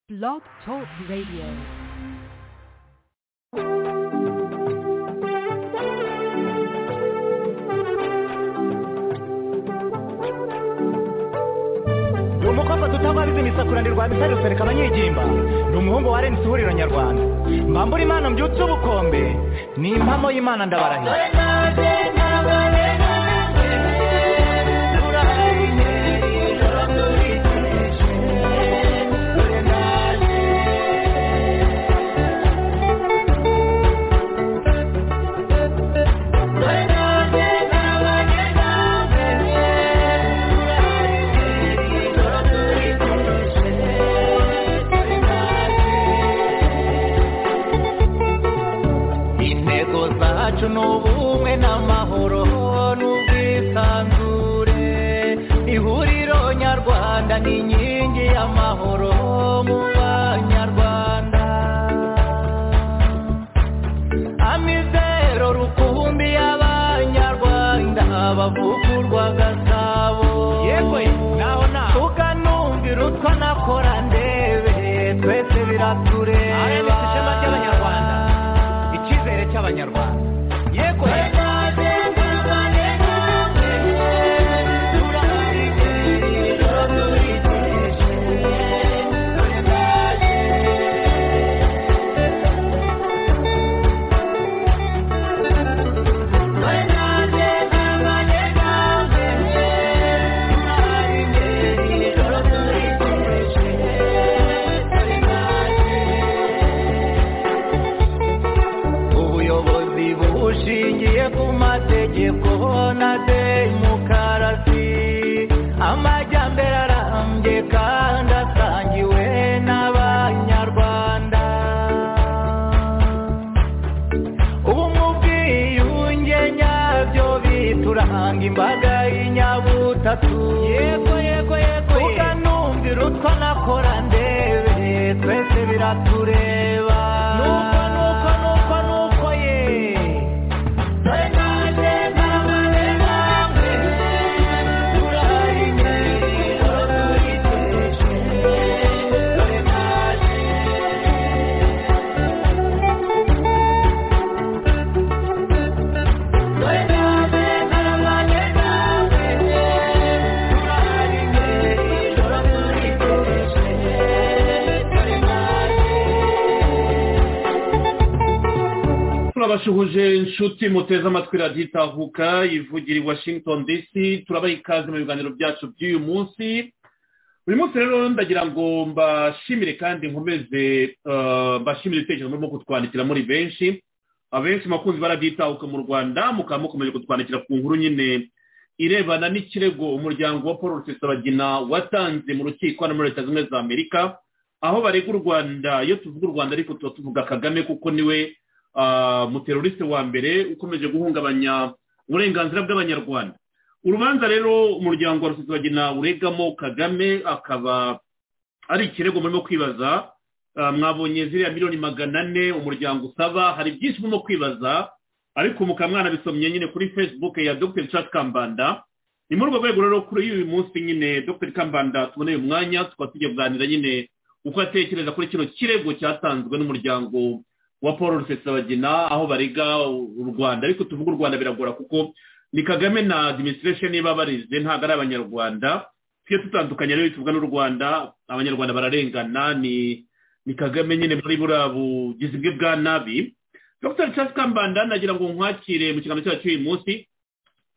Blog Talk Radio. ni umukobwa tutababizi imisakura ni rwabisa rusereka abanyegimba ni umuhungu wa renisi ihuriro nyarwanda mbambura imana mbyutse ubukombe ni impamo y'imana ndabarahira intego zacu ni ubumwe n'amahoro n'ubwisanzure ihuriro nyarwanda ni inkingi y'amahoro mu banyarwanda amizero rukumbi y'abanyarwanda bavugurwa gasabo yewe naho naho tukanumvira utwo nakora ndebe twese biratureba ishema ry'abanyarwanda icyizere cy'abanyarwanda yego ubuyobozi bushingiye ku mategeko na demokarasi amajyambere arambye kandi asangiwe n'abanyarwanda ubumwe ubwiyunge nyabyo bituranga imbaga y'inyabutatu yego yego yego tukanumvira utwo nakora ndebe twese biratureba nuko nuko nuko nuko ye turabashuhuje inshuti muteze amatwi radiyo itahuka ivugira i washington dc turabaha ikaze mu biganiro byacu by'uyu munsi uyu munsi rero ndagira ngo mbashimire kandi nkomeze eh, mbashimire ibitekerezo murimo kutwandikira muri benshi abenshi makunzi barabyitahuka mu rwanda mukaba mukomeje kutwandikira ku nkuru nyine irebana n'ikirego umuryango wa paul rusesabagina watanze mu rukiko hano muri leta zunze ubumwe za amerika aho barega u rwanda iyo tuvuga u rwanda ariko tuba tuvuga kagame kuko niwe ah, umuteroriste wa mbere ukomeje guhungabanya uburenganzira bw'abanyarwanda urubanza rero umuryango wa rusesabagina uregamo kagame akaba ari ikirego murimo kwibaza Ah, mwabonye ziriya miliyoni magana ane umuryango usaba hari byinshi murimo kwibaza ariko mukaba mwanabisomye nyine kuri facebook ya dr richard kambanda ni muri urwo rwego rero kuri uyu munsi nyine dr kambanda tuboneye umwanya tukaba tugiye kuganira nyine uko atekereza kuri kino kirego cyatanzwe n'umuryango wa paul rusesabagina aho barega u rwanda ariko tuvuga u rwanda biragora kuko ni kagame na administration niba barize ntabwo ari abanyarwanda tujye dutandukanye rero tuvuga n'u rwanda abanyarwanda bararengana ni ni kagame nyine muri buriya bugizi bwe bwa nabi dr charles kambanda nagira ngo nkwakire mu kiganiro cyacu uyu munsi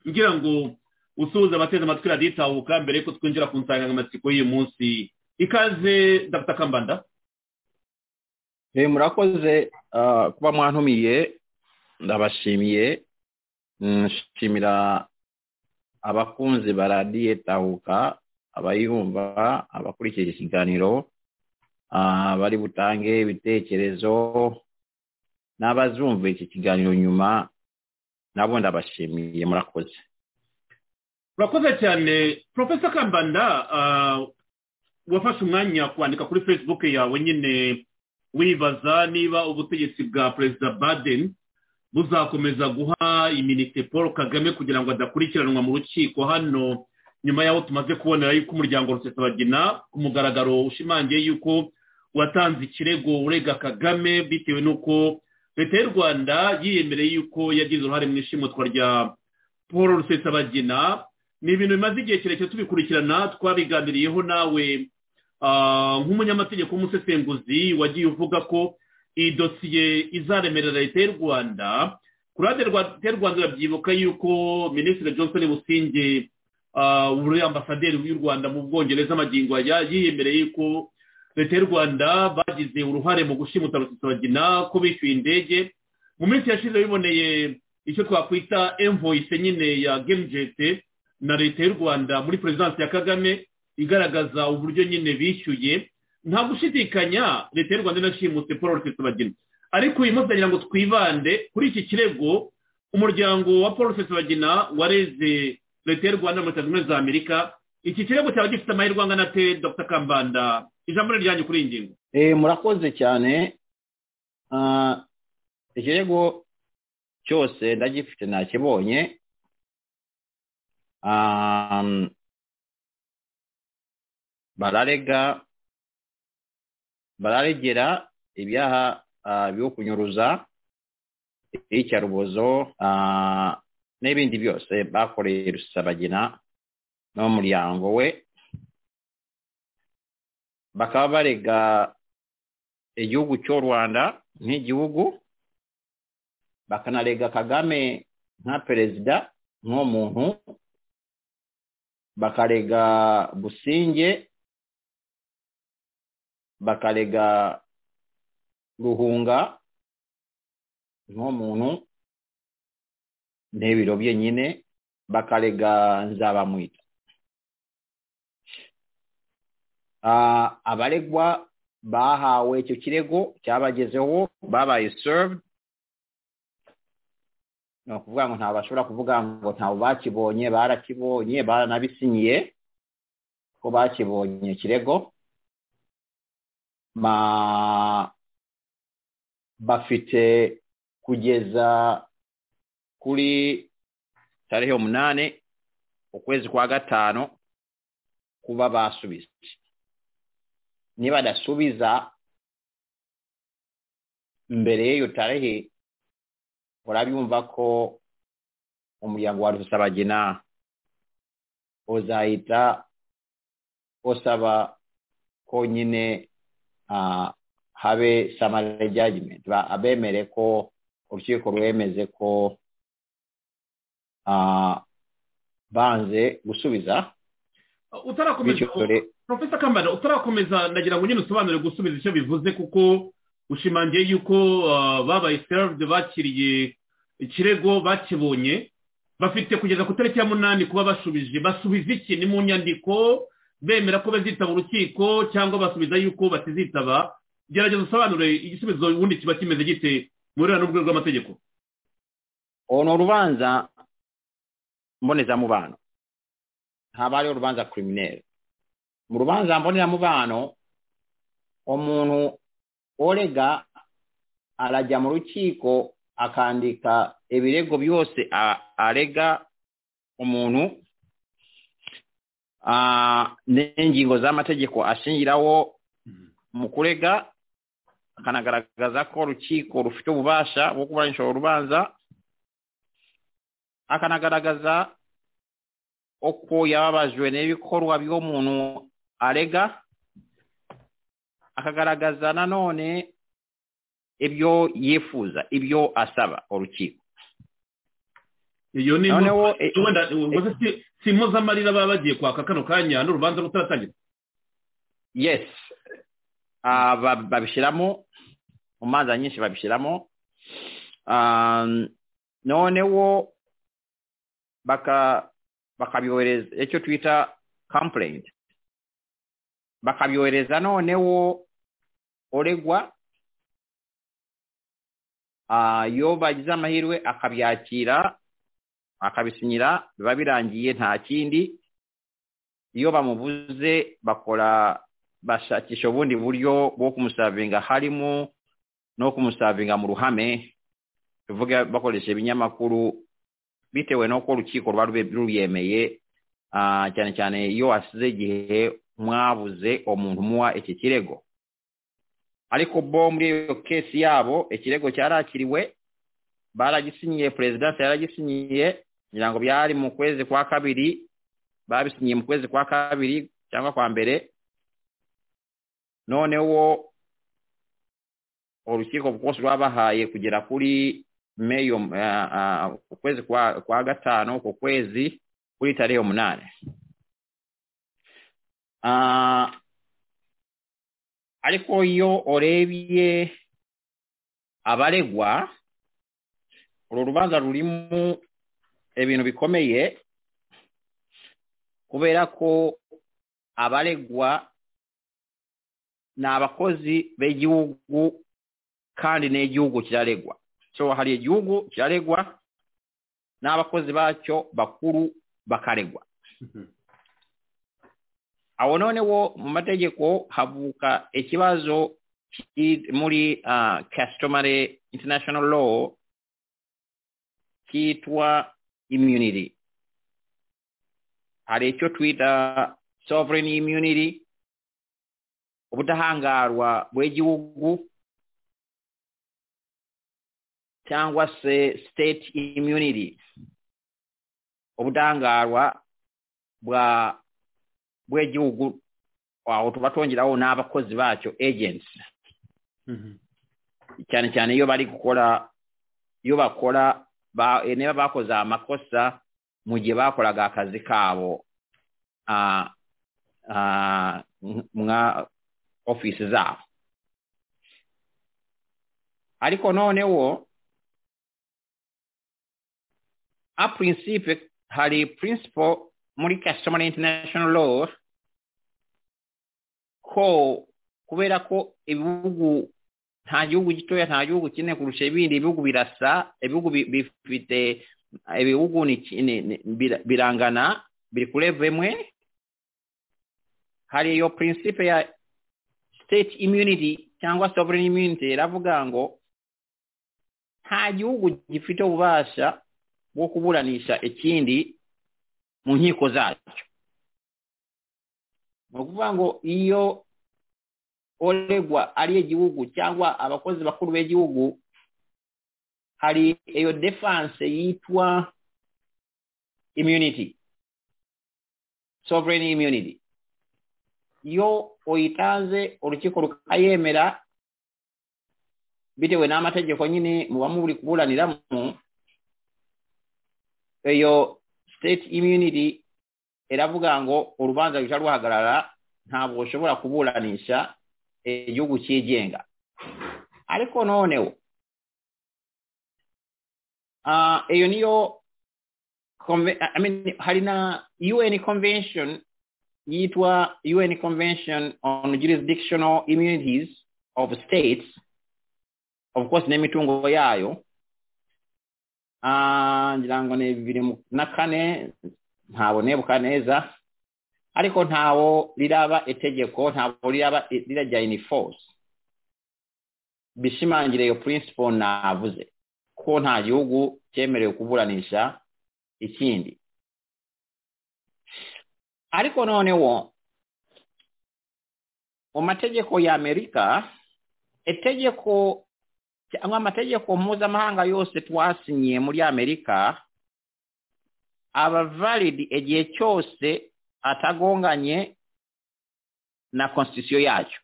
ngira ngo usuhuze abateze amatwi radiyo itahuka mbere yuko twinjira ku nsanganyamatsiko y'uyu munsi ikaze dr kambanda Eh, murakoze ah, kuba mwantumiye ndabashimiye Mm, nshimira abakunzi ba radiyo tahuka abayumva abakurikira ikiganiro ah, bari butange ibitekerezo n'abazumva iki kiganiro nyuma nabo ndabashimiye murakoze urakoze cyane profesa kambanda ah, wafashe umwanya kwandika kuri facebook yawe nyine wibaza niba ubutegetsi bwa perezida baden buzakomeza guha iminite paul kagame kugira ngo adakurikiranwa mu rukiko hano nyuma y'aho tumaze kubonera yuko umuryango rusesabagina ku mugaragaro ushimangiye yuko watanze ikirego urega kagame bitewe n'uko leta y'u rwanda yiyemereye yuko yagize uruhare mu ishimutwa rya paul rusesabagina ni ibintu bimaze igihe kirekire tubikurikirana twabiganiriyeho nawe ah, nk'umunyamategeko w'umusesenguzi wagiye uvuga ko iyi dosiye izaremerera leta y'u rwanda ku ruhande rwa leta y'u rwanda urabyibuka yuko minisitiri johnson businge ah, uri ambasaderi w'u rwanda mu bwongereza amagingo aya yiyemereye yuko leta y'u rwanda bagize uruhare mu gushimuta rusesabagina ko bishyuye indege mu minsi yashize biboneye icyo twakwita envoyise nyine ya gemujete na leta y'u rwanda muri perezidansi ya kagame igaragaza uburyo nyine bishyuye nta gushidikanya leta y'u rwanda inashimutse paul rusesabagina ariko uyu munsi nagira ngo twibande kuri iki kirego umuryango wa paul rusesabagina wareze leta y'u rwanda muri leta zunze ubumwe za amerika iki kirego cyaba gifite amahirwe angana te dr kambanda ijambo ni ryanjye kuri iyi ngingo Eh, murakoze cyane Ah, ikirego cyose ndagifite nakibonye Ah, bararega bararegera ibyaha ah, byo kunyuruza icyarubozo ah, n'ibindi byose bakoreye rusabagina n'umuryango we bakaba barega igihugu cy'u rwanda nk'igihugu bakanarega kagame nka perezida nk'umuntu bakarega businge bakarega ruhunga nk'umuntu n'ibiro bye nyine bakarega nzabamwita Ah, abaregwa bahawe icyo kirego cyabagezeho babaye served ni ukuvuga ngo ntabwo bashobora kuvuga ngo ntawe bakibonye barakibonye baranabisinyiye ko bakibonye ikirego Ma- bafite kugeza kuri tarihe umunani ukwezi kwa gatanu kuba basubiza nibadasubiza mbere y'iyo tarehe urabyumva ko umuryango wa rusabagina uzahita usaba ko nyine ah, habe summary judgment Ba- abemere ko urukiko rwemeze ko ah, banze gusubiza bityo utarakomeza dore profesa kambanda utarakomeza ndagira ngo nyine usobanure gusubiza icyo bivuze kuko ushimangiye yuko ah, babaye served bakiriye ikirego bakibonye bafite kugeza ku itariki ya munani kuba bashubije basubiza iki ni mu nyandiko bemera ko bazitaba urukiko cyangwa basubiza yuko batizitaba gerageza usobanure igisubizo ubundi kiba kimeze gite mu ruhare n'urwego rw'amategeko ono urubanza mbonezamubano haba hariho urubanza kirimineri mu rubanza mbonezamubano umuntu orega arajya mu rukiko akandika ibirego byose a- arega umuntu ah, n'ingingo z'amategeko ashingiraho mu kurega akanagaragaza ko urukiko rufite ububasha bwo kuburanisha urubanza akanagaragaza uko yababajwe n'ibikorwa by'umuntu arega akagaragaza nanone ibyo yifuza ibyo asaba urukiko iyo ni noneho impu- eh, wenda ubwo se si- si impozamarira baba bagiye kwaka kano kanya n'urubanza rutaratangira yes Ah, ba- babishyiramo mu manza nyinshi babishyiramo Ah, noneho baka bakabyohereza icyo twita complaint bakabyohereza noneho uregwa Ah, iyo bagize amahirwe akabyakira akabisinyira biba birangiye nta kindi iyo bamubuze bakora bashakisha ubundi buryo bwo kumusavinga harimo no kumusavinga mu ruhame tuvuge bakoresha ibinyamakuru bitewe n'uko urukiko ruba rube- rubiyemeye ah, cyane cyane iyo hasize igihe mwabuze umuntu umuha iki kirego ariko bo muri iyo kesi yabo ikirego cyarakiriwe baragisinyiye perezidansi yaragisinyiye ngira ngo byari mu kwezi kwa kabiri babisinyiye mu kwezi kwa kabiri cyangwa kwa mbere noneho urukiko rwose rwabahaye kugera kuri meyo ah, ah, ku kwezi kwa kwa gatanu ku kwezi kuri tarehe umunani Ah, ariko iyo urebye abaregwa uru rubanza rurimo ibintu bikomeye kubera ko abaregwa ni abakozi b'igihugu kandi n'igihugu kiraregwa so hari igihugu kiraregwa n'abakozi bacyo bakuru bakaregwa aho noneho mu mategeko havuka ikibazo ki- muri ah, customary international law kitwa immunity hari icyo twita sovereign immunity ubudahangarwa bw'igihugu cyangwa se state immunity ubudahangarwa bwa bw'igihugu aho tuba twongeraho n'abakozi bacyo agents cyane cyane iyo bari gukora iyo bakora ba- niba bakoze amakosa mu gihe bakoraga akazi kabo ah, ah, mwa- mwa ofisi zabo ariko noneho a principe hari principle muri customer international law ko kubera ko ibihugu nta gihugu gitoya nta gihugu kinini kurusha ibindi ibihugu birasa ibihugu bi- bifite ibihugu ni ki- ni- ni- bira- birangana biri kuri level imwe hari iyo principe ya state immunity cyangwa sovereign immunity iravuga ngo nta gihugu gifite ububasha bwo kuburanisha ikindi mu nkiko zacyo ni ukuvuga ngo iyo uregwa ari igihugu cyangwa abakozi bakuru b'igihugu hari iyo defanse yitwa immunity sovereign immunity iyo uyitanze urukiko rukayemera bitewe n'amategeko nyine muba muri kuburaniramo iyo state immunity iravuga ngo urubanza ruhita ruhagarara ntabwo ushobora kuburanisha eh, igihugu cyigenga ariko noneho ah, iyo niyo conve- I mean, hari na un convention yitwa un convention on jurisdictional immunities of states of course n'imitungo yayo Ah, ngira ngo ni bibiri mu- na kane ntabwo nebuka neza ariko ntawo riraba itegeko ntawo riraba rirajya in force bishimangira iyo principle navuze ko nta gihugu cyemerewe kuburanisha ikindi ariko noneho mu mategeko ya amerika itegeko cyangwa amategeko mpuzamahanga yose twasinyiye muri amerika aba valid igihe cyose atagonganye na constitution yacyo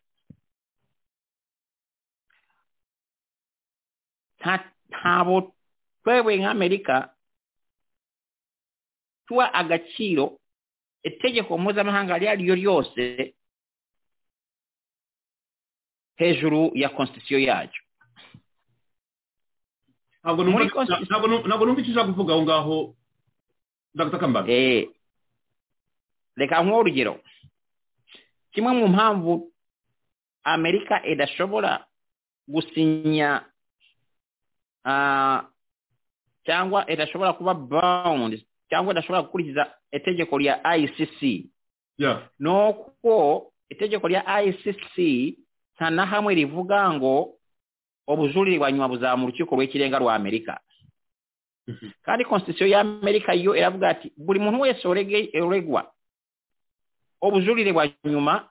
Nta- ntabwo twebwe nk'amerika tuha agaciro itegeko mpuzamahanga iryo ari ryo ryose hejuru ya constitution yacyo ntabwo Muri numva constitution- ntabwo numva- ntabwo numva icyo ushaka kuvuga aho ngaho dr kambanda Eh, reka nk'uwo urugero kimwe mu mpamvu amerika idashobora gusinya ah, cyangwa idashobora kuba bound cyangwa idashobora gukurikiza itegeko rya icc Yeah. nuko itegeko rya icc nta na hamwe rivuga ngo ubujurire bwa nyuma buzamura urukiko rw'ikirenga rwa amerika kandi constitution ya amerika yo iravuga ati buri muntu wese urege- uregwa ubujurire bwa nyuma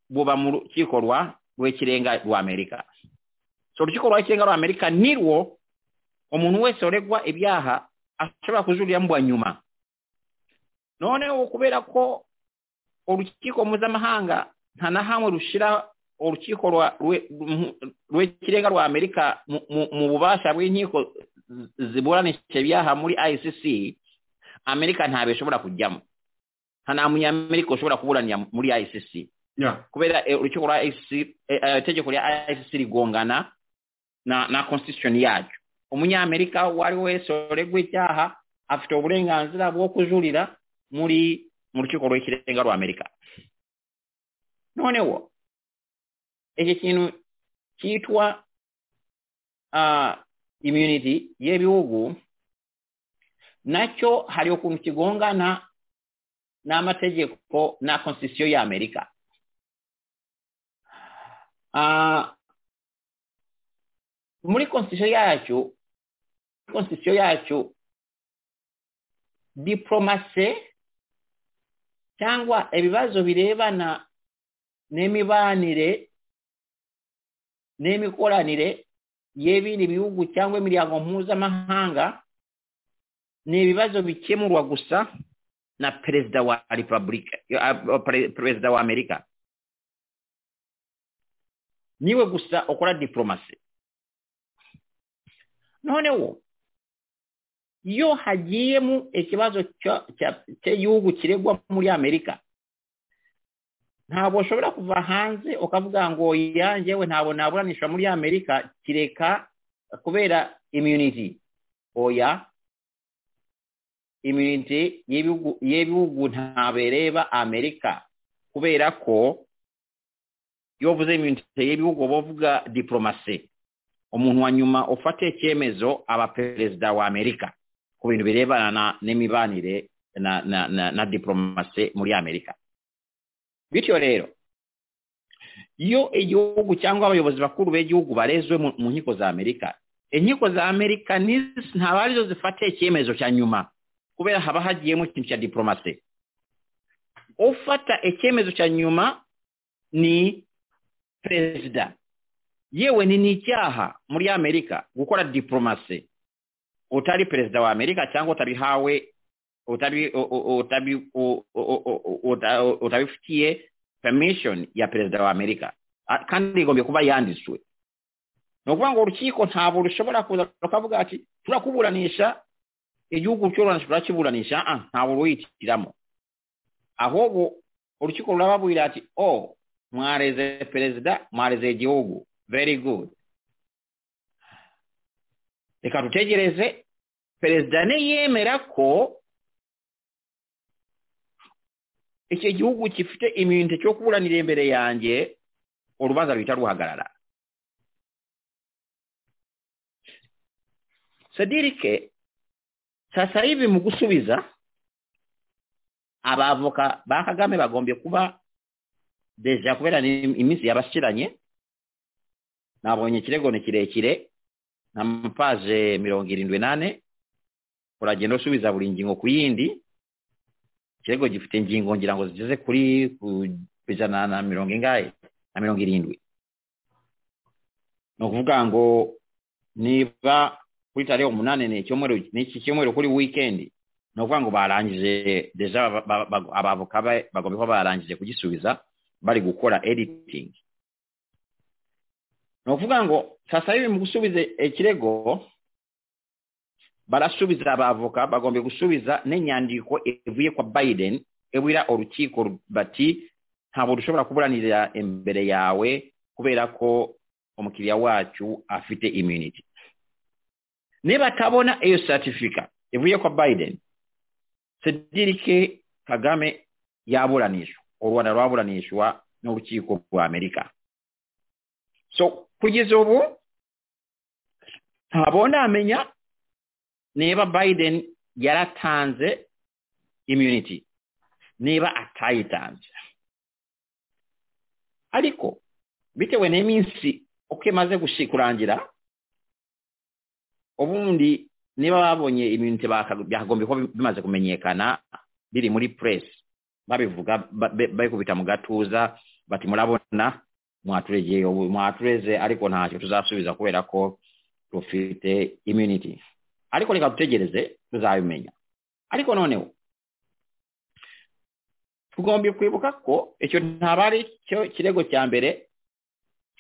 buba mu rukiko rwa rw'ikirenga rwa amerika so urukiko rw'ikirenga rwa amerika nirwo umuntu wese uregwa ibyaha ashobora kujuriramo uwa nyuma noneho kubera ko urukiko mpuzamahanga nta na hamwe rushyira urukiko rwa- rwe- mu- rw'ikirenga rwa amerika mu- mu- mu bubasha bw'inkiko ziburanisha ibyaha muri icc amerika ntabwo ishobora kujyamo nta na munyamerika ushobora kuburanira muri icc ya kubera eh, urukiko rwa ICC eh, eh, itegeko rya ICC rigongana na na constitution yaryo umunyamerika uwo ari we wese uregwa icyaha afite uburenganzira bwo kujurira muri mu rukiko rw'ikirenga rwa amerika noneho iki kintu cyitwa ah, immunity y'ibihugu nacyo hari ukuntu kigongana n'amategeko na constitution ya amerika Ah, muri constitution yacu constitution yacu diplomasi cyangwa ibibazo birebana n'imibanire n'imikoranire y'ibindi bihugu cyangwa imiryango mpuzamahanga ni ibibazo bikemurwa gusa na perezida wa repubulika ah, pre- perezida wa amerika niwe gusa ukora diplomasi noneho iyo hagiyemo ikibazo cya- cya- cy'igihugu kiregwa muri amerika ntabwo ushobora kuva hanze ukavuga ngo yanjyewe ntabwo naburanisha muri amerika kireka kubera immunity oya immunity y'ibihugu- y'ibihugu ntabereba amerika kubera ko iyo bavuze imyitwarire y'ibihugu baba bavuga diplomasi umuntu wa nyuma ufata icyemezo aba perezida wa amerika ku bintu birebana na- n'imibanire na na na, na diplomasi muri amerika bityo rero iyo igihugu cyangwa abayobozi bakuru b'igihugu barezwe mu mu nkiko za amerika inkiko za amerika ni- ntabwo arizo zifata icyemezo cya nyuma kubera haba hagiyemo ikintu cya diplomasi ufata icyemezo cya nyuma ni perezida yewe ni n'icyaha muri amerika gukora diplomasi utari perezida wa amerika cyangwa utabihawe utabi- u- u- utabi- u- u- u- u- uta- utabifitiye permission ya perezida wa amerika A- kandi igombye kuba yanditswe ni ukuvuga ngo urukiko ntabwo rushobora kuza rukavuga ati turakuburanisha igihugu cy'ururanisha turakiburanisha Ah, ntabwo ruyitiramo ahubwo urukiko rurababwira ati oh mwareze perezida mwareze igihugu very good reka dutegereze perezida niyemera ko icyo gihugu gifite iminite cyo kuburanira imbere yanjye urubanza ruhita ruhagarara sedirike sasa hivi mu gusubiza abavoka ba kagame bagombye kuba deja kubera ni iminsi yabashiranye nabonye ikirego ni kirekire na mapaje mirongo irindwi nane uragenda usubiza buri ngingo ku yindi ikirego gifite ingingo ngira ngo zigeze kuri ku ijana na mirongo ingahe na mirongo irindwi ni ukuvuga ngo niba kuri tariho umunani ni icyumweru ni iki cyumweru kuri wikendi ni ukuvuga ngo barangije deja ba- ba- ba- abavoka be bagomba kuba barangije kugisubiza bari gukora editing ni ukuvuga ngo sasa hivi mu gusubiza ikirego barasubiza abavoka bagomba gusubiza n'inyandiko ivuye kwa biden ibwira urukiko bati ntabwo dushobora kuburanira imbere yawe kubera ko umukiriya wacu afite immunity nibatabona iyo certificate ivuye kwa biden sedirike kagame yaburanishwa u rwanda rwaburanishwa n'urukiko rwa amerika so kugeza ubu ntabwo ndamenya niba biden yaratanze immunity niba atayitanze ariko bitewe n'iminsi uko imaze gushi- kurangira ubundi niba babonye immunity baka- byakagombye kuba bimaze kumenyekana biri muri press babivuga ba- ba- babikubita mu gatuza bati murabona mwaturegeye ubu mwatureze ariko ntacyo tuzasubiza kubera ko dufite immunity ariko reka dutegereze tuzabimenya ariko noneho tugomba kwibuka ko icyo ntaba ari cyo kirego cya mbere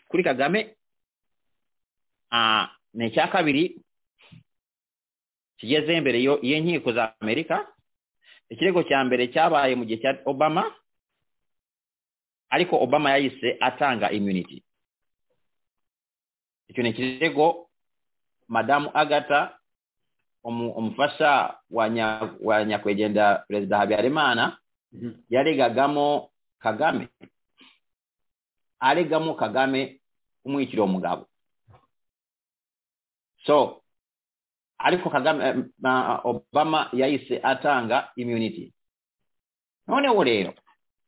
kuri kagame ah, ni icya kabiri kigeze imbere yo- y'inkiko za amerika ikirego cya mbere cyabaye mu gihe cya obama ariko obama yahise atanga immunity icyo ni ikirego madamu agata umu- umufasha wa nya- wa nyakwigendera perezida habyarimana yaregagamo kagame aregamo kagame umwikira umugabo so ariko kagame eh, ma- obama yahise atanga immunity noneho rero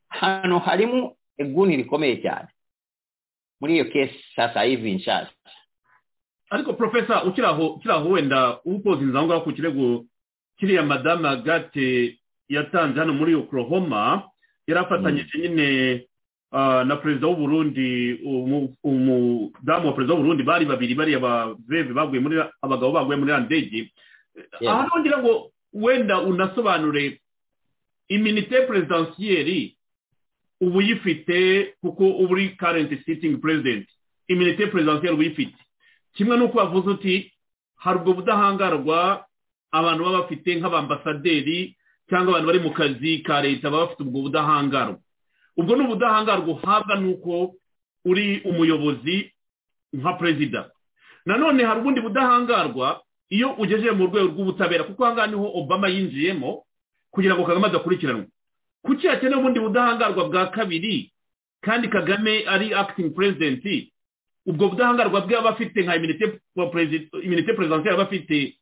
hano harimo eguni rikomeye cyane muri iyo kesi sasa hivi nshasha ariko profesa ukiri aho ukiri aho wenda ukoze inzira aho ngaho ku kirego kiriya madamu agate yatanze hano muri oklahoma yari afatanyije nyine ah, na perezida w'uburundi umu- umudamu wa perezida w'uburundi bari babiri bariya baveve baguye muri abagabo baguye muri ya ndege Yeah. aha ngira ngo wenda unasobanure iminite perezidansiyeri ubu uyifite kuko ubu uri karenti sitingi perezidenti iminite perezidansiyeri uba uyifite kimwe n'uko wavuze uti hari ubwo budahangarwa abantu baba bafite nk'abambasaderi cyangwa abantu bari mu kazi ka leta baba bafite ubwo budahangarwa ubwo ni ubudahangarwa uhabwa n'uko uri umuyobozi nka perezida nanone hari ubundi budahangarwa iyo ugejeje mu rwego rw'ubutabera kuko ahangaha niho obama yinjiyemo kugira ngo kagame adakurikiranwa kuki hakenewe ubundi budahangarwa bwa kabiri kandi kagame ari acting president ubwo budahangarwa bwe aba afite nka iminite wa perezida- iminite perezidansiyeri aba afite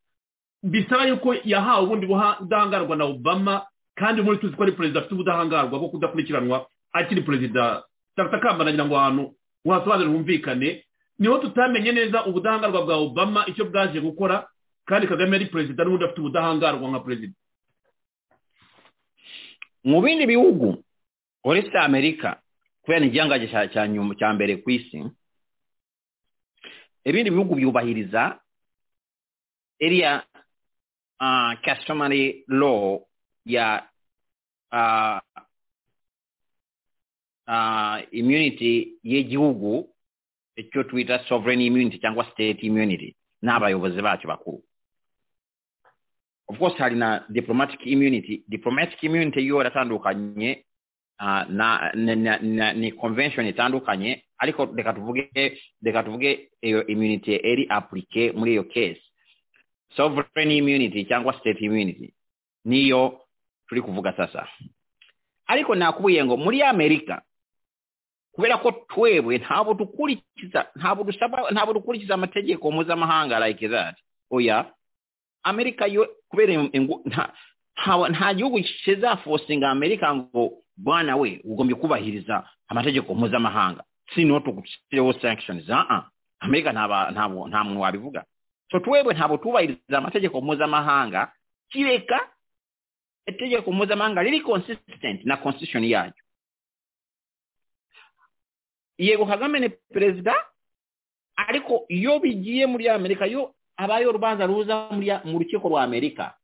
bisaba yuko yahawe ubundi buha- budahangarwa na obama kandi muri tuzi ko ari perezida afite ubudahangarwa bwo kudakurikiranwa akiri perezida dr kamba nagira ngo ahantu wasobanurira humvikane niho tutamenye neza ubudahangarwa bwa obama icyo bwaje gukora kandi kagame yari perezida n'ubundi afite ubudahangarwa nka perezida mu bindi bihugu uretse amerika kubera igihangaje cya cya nyuma cya mbere ku isi ibindi bihugu byubahiriza iriya uh, customary law ya uh, uh, immunity y'igihugu icyo twita sovereign immunity cyangwa state immunity n'abayobozi bacu bakuru of course hari na diplomatic immunity diplomatic immunity yo yaratandukanye ah, na, na, na, na ni convention itandukanye ariko reka tuvuge reka tuvuge iyo immunity eri applique muri iyo case sovereign immunity cyangwa state immunity niyo turi kuvuga sasa ariko nakubuye ngo muri amerika kubera ko twebwe ntabwo dukurikiza ntabwo dusaba ntabwo dukurikiza amategeko mpuzamahanga like that oya amerika yo kubera iyo- ingu- nta nta- nta gihugu kizafosinga amerika ngo bwana we ugombye kubahiriza amategeko mpuzamahanga sino tugushireho sanctions aa amerika ntaba- ntabwo- nta muntu wabivuga so twebwe ntabwo tubahiriza amategeko mpuzamahanga kireka itegeko mpuzamahanga riri consistent na constitution yaryo yego kagame ni perezida ariko iyo bigiye muri amerika yo habayeho urubanza ruza muri ya- mu rukiko rwa amerika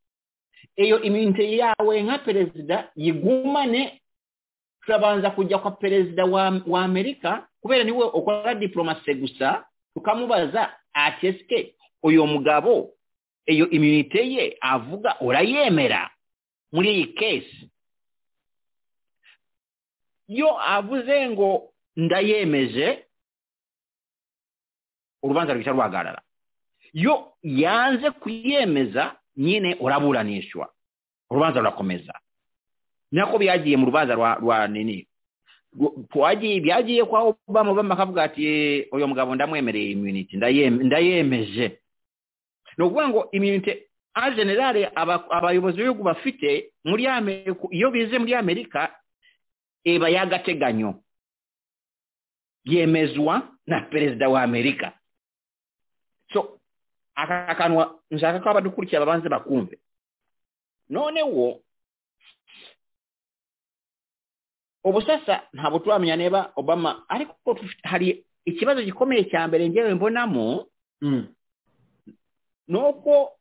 iyo iminite yawe nka perezida yigumane turabanza kujya kwa perezida wa, wa amerika kubera niwe ukora diplomasi gusa tukamubaza ati esike uyu mugabo iyo iminite ye avuga urayemera muri iyi kesi iyo avuze ngo ndayemeje urubanza ruhita ruhagarara yo yanze kuyemeza nyine uraburanishwa urubanza rurakomeza nako byagiye mu rubanza rwa rwa nini Rw- twagiye byagiye kwa obama obama akavuga ati "Eh, uyu mugabo ndamwemereye immunity ndayem- ndayemeje ni ukuvuga ngo immunity en general aba- abayobozi b'ibihugu bafite muri amerika iyo bize muri amerika iba y'agateganyo yemezwa na perezida wa amerika so aka kanwa nshaka ko abadukurikira babanze bakumve noneho ubu sasa ntabwo turamenya niba obama ariko tufite- hari ikibazo gikomeye cya mbere ngewe mbonamo Mm. ni uko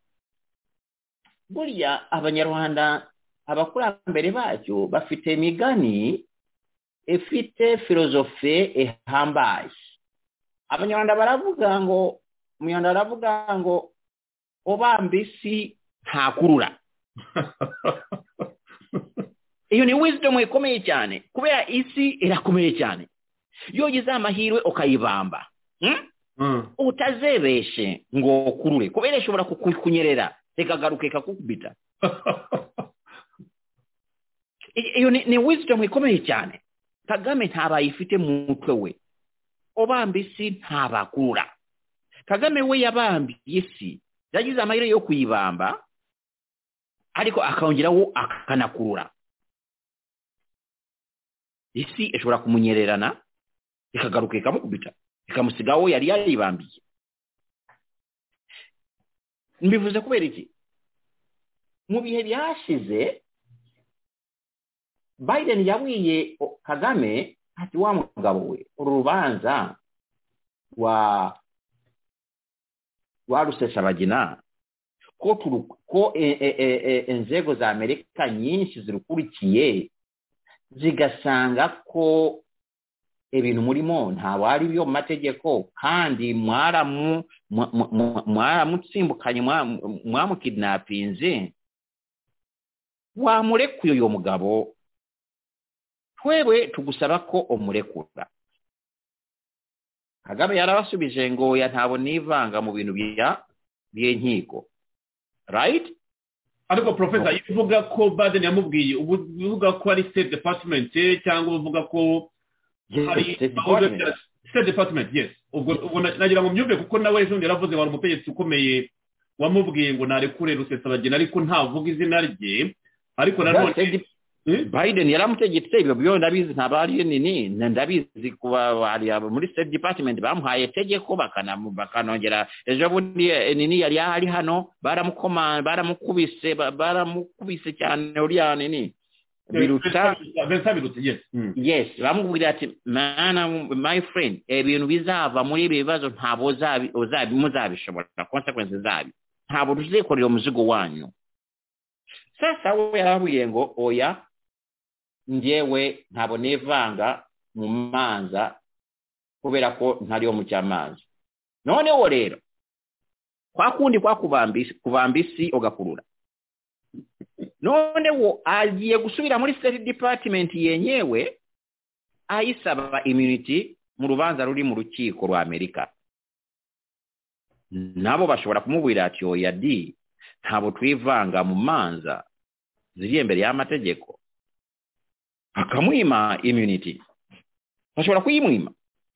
burya abanyarwanda abakurambere bacu bafite imigani ifite filozofe ihambaye abanyarwanda baravuga ngo umunyarwanda aravuga ngo ubamba isi ntakurura iyo ni wisdom ikomeye cyane kubera isi irakomeye cyane iyo ugize amahirwe ukayibamba hmm? Mm. utazebeshe ngo kurure kubera ishobora kukunyerera ikagaruka ikakukubita I- iyo ni, ni wisdom ikomeye cyane kagame ntabayifite mu mutwe we ubamba isi ntabakurura kagame we yabambiye isi yagize amahirwe yo kuyibamba ariko akongeraho akanakurura isi ishobora kumunyererana ikagaruka ikamukubita ikamusiga aho yari yaribambiye mbivuze kubera iki mu bihe byashize biden yabwiye o- kagame ati wa mugabo we uru rubanza rwa rwa rusesabagina ko turu- ko e- e- e- e- inzego za amerika nyinshi zirukurikiye zigasanga ko ibintu murimo ntabwo ari byo mu mategeko kandi mwaramu mwa- mwa- mwa- mwaramutsimbukanye mwa- mwamukidnapinze wamurekuye uyu mugabo twewe tugusaba ko umurekura kagame yarabasubije ngo oya ntabwo nivanga mu bintu bya by'inkiko right ariko profesa iyo uvuga ko baden yamubwiye ubu uvuga ko ari state department eh, cyangwa uvuga ko hari State aho Department. bya- state department yes ubwo ubwo na- nagira ngo mbyumve kuko nawe ejo bundi yaravuze ngo hari umutegetsi ukomeye wamubwiye ngo narekure rusesabagina ariko ntavuga izina rye ariko nanone State Dep- Eh? biden yaramutegetse ibyo byo ndabizi ntabwo ari nini na- ndabizi kuba bari abo muri state department bamuhaye itegeko bakana- bakanongera ejo bundi eh, nini yari ari hano baramukoma baramukubise ba- baramukubise cyane uriya nini biruta Vincent birutse yes Mm. yes bamubwira ati mana my friend ibintu bizava muri ibi bibazo ntabwo uzabi- uzabi- muzabishobora consequences zabi ntabwo tuzikorera umuzigo wanyu sasa we yarabwiye ngo oya njyewe ntabwo nivanga mu manza kubera ko ntariyo mu cy'amanza noneho rero kwa kundi kwa kubamba isi- kubamba isi ugakurura noneho agiye gusubira muri state department yenyewe ayisaba immunity mu rubanza ruri mu rukiko rwa amerika nabo bashobora kumubwira ati oya di ntabwo twivanga mu manza ziri imbere y'amategeko akamwima immunity bashobora kuyimwima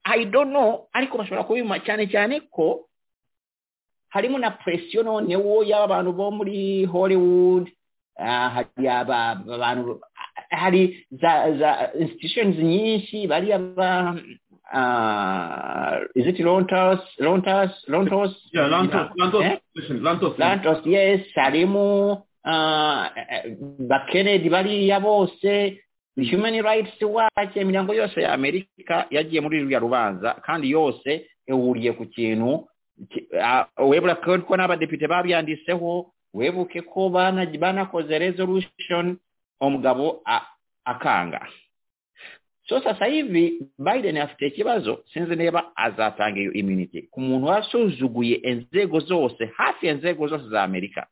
i don't know ariko bashobora kubimwa cyane cyane ko harimo na presiyo noneho y'abantu bo muri hollywood ah, hari aba- abantu hari za za institutions nyinshi bari aba ah, is it Rontas Rontas Rontas Yeah, Lantos, Lantos, Eh? listen, Lantos, Santos yes harimo uh, bakenedi bariya bose human rights watch imiryango yose ya amerika yagiye muri ruriya rubanza kandi yose ihuriye ku kintu ki- ah, webura ko ko n'abadepite babyanditseho webuke ko bana- banakoze resolution umugabo a- akanga so sasa hivi biden afite ikibazo sinzi niba azatanga iyo immunity ku muntu wasuzuguye inzego zose hafi ya inzego zose za amerika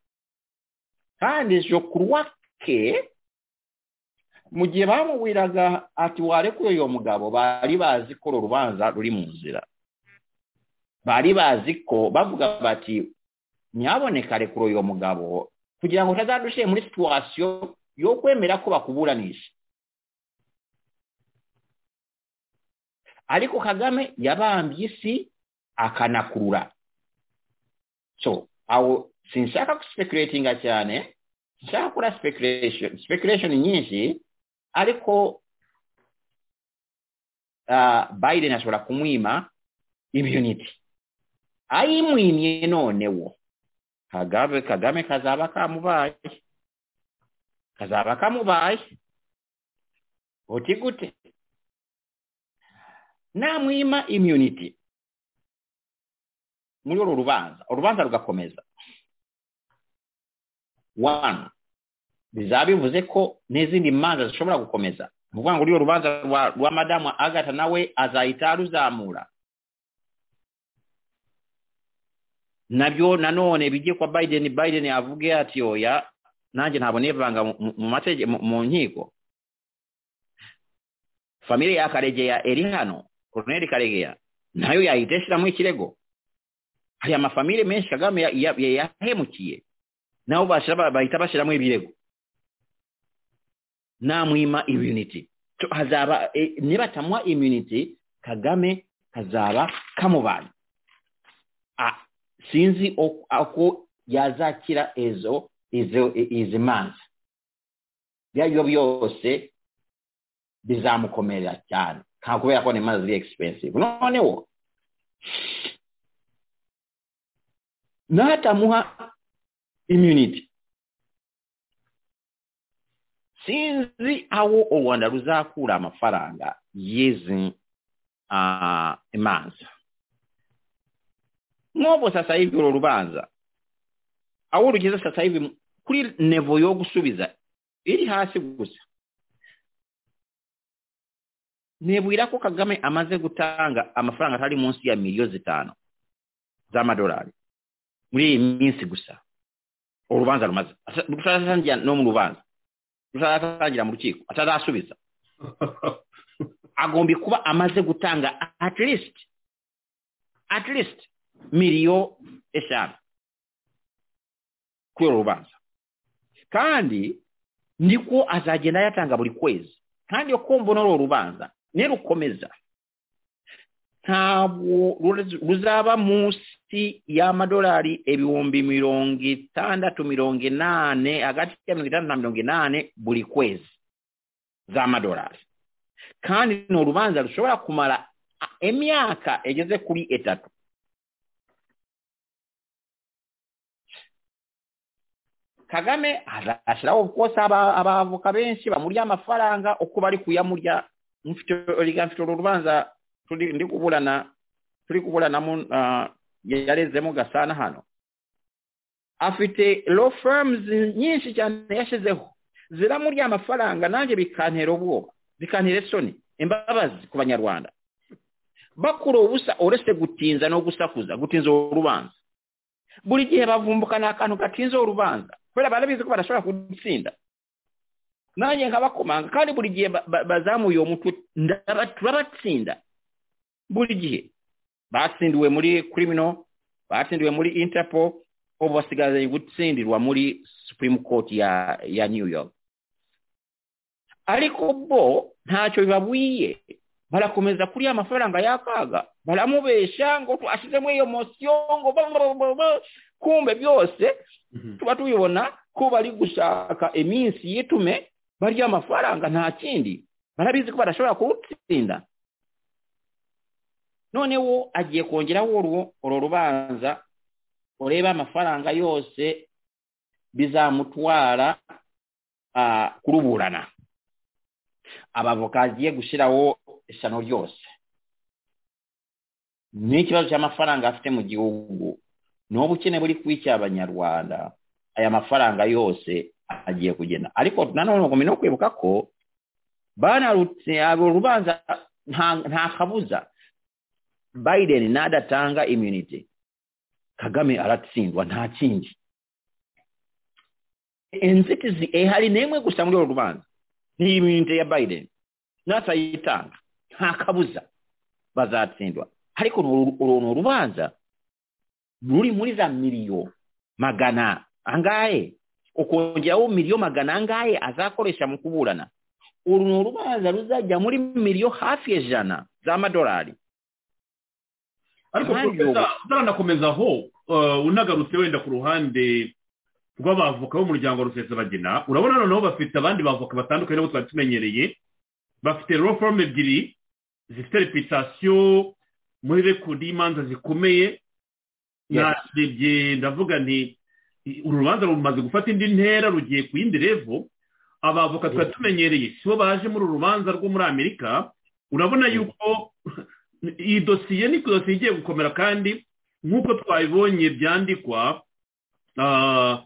kandi jokuruwake mu gihe bamubwiraga ati warekuye uyu mugabo bari bazi ko uru rubanza ruri mu nzira bari bazi ko bavuga bati nyaboneka rekura uyu mugabo kugira ngo utazadushyire muri situwasiyo yo kwemera ko bakuburanisha ariko kagame yabambye isi akanakurura so aho sinshaka guspekulatinga cyane sinshaka gukora speculation speculation nyinshi ariko uh, biden ashobora kumwima immunity ayimwimye nonewo kagame kagame kazaba kamubaye kazaba kamubaye oti gute namwima immunity muri uru rubanza urubanza rugakomeza one bizaba bivuze ko n'izindi manza zishobora gukomeza ni ukuvuga ngo uriya rubanza rwa- rwa madamu agata nawe azahita aruzamura nabyo nanone bijye kwa biden biden avuge ati oya nanjye ntabwo nivanga mu- mu- mu matege- mu- mu nkiko famire ya karegeya eri hano koroneri karegeya nayo yahita ishyiramo ikirego hari amafamire menshi kagame ya- ya- ya- yahemukiye nabo bashira- ba- bahita bashyiramo ibirego namwima immunity To- hazaba eh, nibatamwa immunity kagame kazaba kamubanye Ah, sinzi uko- uko yazakira ezo izo izi manza byaryo byose bizamukomerera cyane nta kubera ko ni mazi ari expensive noneho n'atamuha immunity sinzi aho u rwanda ruzakura amafaranga y'izi ah, imanza nk'ubu sasa hivi uru rubanza aho rugeze sasa hivi kuri nevo yo gusubiza iri hasi gusa nibwira ko kagame amaze gutanga amafaranga atari munsi ya miliyo zitanu z'amadolari muri iyi minsi gusa urubanza rumaze Asa- rutaratangira no mu rubanza rutaratangira mu rukiko atarasubiza agomba kuba amaze gutanga at least at least miliyo eshanu kuri uru rubanza kandi niko azagenda yatanga buri kwezi kandi iyo kumva n'uru rubanza nirukomeza ntabwo ruz- ruzaba munsi y'amadolari ibihumbi mirongo itandatu mirongo inane hagati ya mirongo itandatu na mirongo inane buri kwezi z'amadolari kandi ni urubanza rushobora kumara a- imyaka igeze kuri itatu kagame azashyiraho rwose aba- abavoka benshi bamurya amafaranga uko bari kuyamurya mfite erega mfite uru rubanza turi ndi kuburana turi kuburanamo ah, yarezemo gasana hano afite law firms nyinshi cyane yashyizeho ziramurya amafaranga nanjye bikantera ubwoba bikantera isoni imbabazi ku banyarwanda bakura ubusa uretse gutinza no gusakuza gutinza uru rubanza buri gihe bavumbuka ni akantu gatinze urubanza kubera barabizi ko badashobora kudutsinda nanjye nkabakomanga kandi buri gihe ba- ba- bazamuye uwo mutwe ndaba- turabatsinda buri gihe batsindiwe muri criminal batsindiwe muri interpol ubu basigaye gutsindirwa muri supreme court ya ya new york ariko bo ntacyo bibabwiye barakomeza kuri ya mafaranga y'akaga baramubesha ngo twashyizemo iyo mosiyo ngo ba- ba- ba- ba- kumbe byose tuba tubibona ko bari gushaka iminsi yitume barya amafaranga nta kindi barabizi ko badashobora kuwutsinda noneho agiye kongeraho urwo uru rubanza urebe amafaranga yose bizamutwara ah, kuruburana abavoka agiye gushyiraho ishyano ryose n'ikibazo cy'amafaranga afite mu gihugu n'ubu ukene buri kwicya abanyarwanda aya mafaranga yose agiye kugenda ariko nanone ugomba no kwibuka ko banarutse abo rubanza nta- nta kabuza biden nadatanga immunity kagame aratsindwa nta kindi inzitizi ihari n'imwe gusa muri uru rubanza ni imyenda ya biden natayitanga nta kabuza bazatsindwa ariko uru uru ni urubanza ruri muri za miliyo magana angahe ukongeraho miliyo magana angahe azakoresha mu kuburana uru ni urubanza ruzajya muri miliyo hafi ijana z'amadolari ariko Ahandi profesa ubu- utaranakomeza aho eh, unagarutse wenda ku ruhande rw'abavoka b'umuryango rusesabagina urabona noneho bafite abandi bavoka batandukanye nabo twari tumenyereye bafite law firm ebyiri zifite reputasiyo muri rekodi y'imanza zikomeye Yes. narebye ndavuga nti uru rubanza rumaze gufata indi ntera rugiye ku yindi revo abavoka tuba tumenyereye si bo baje muri uru rubanza rwo muri amerika urabona yuko iyi dosiye ni dosiye igiye gukomera kandi nk'uko twabibonye byandikwa ah,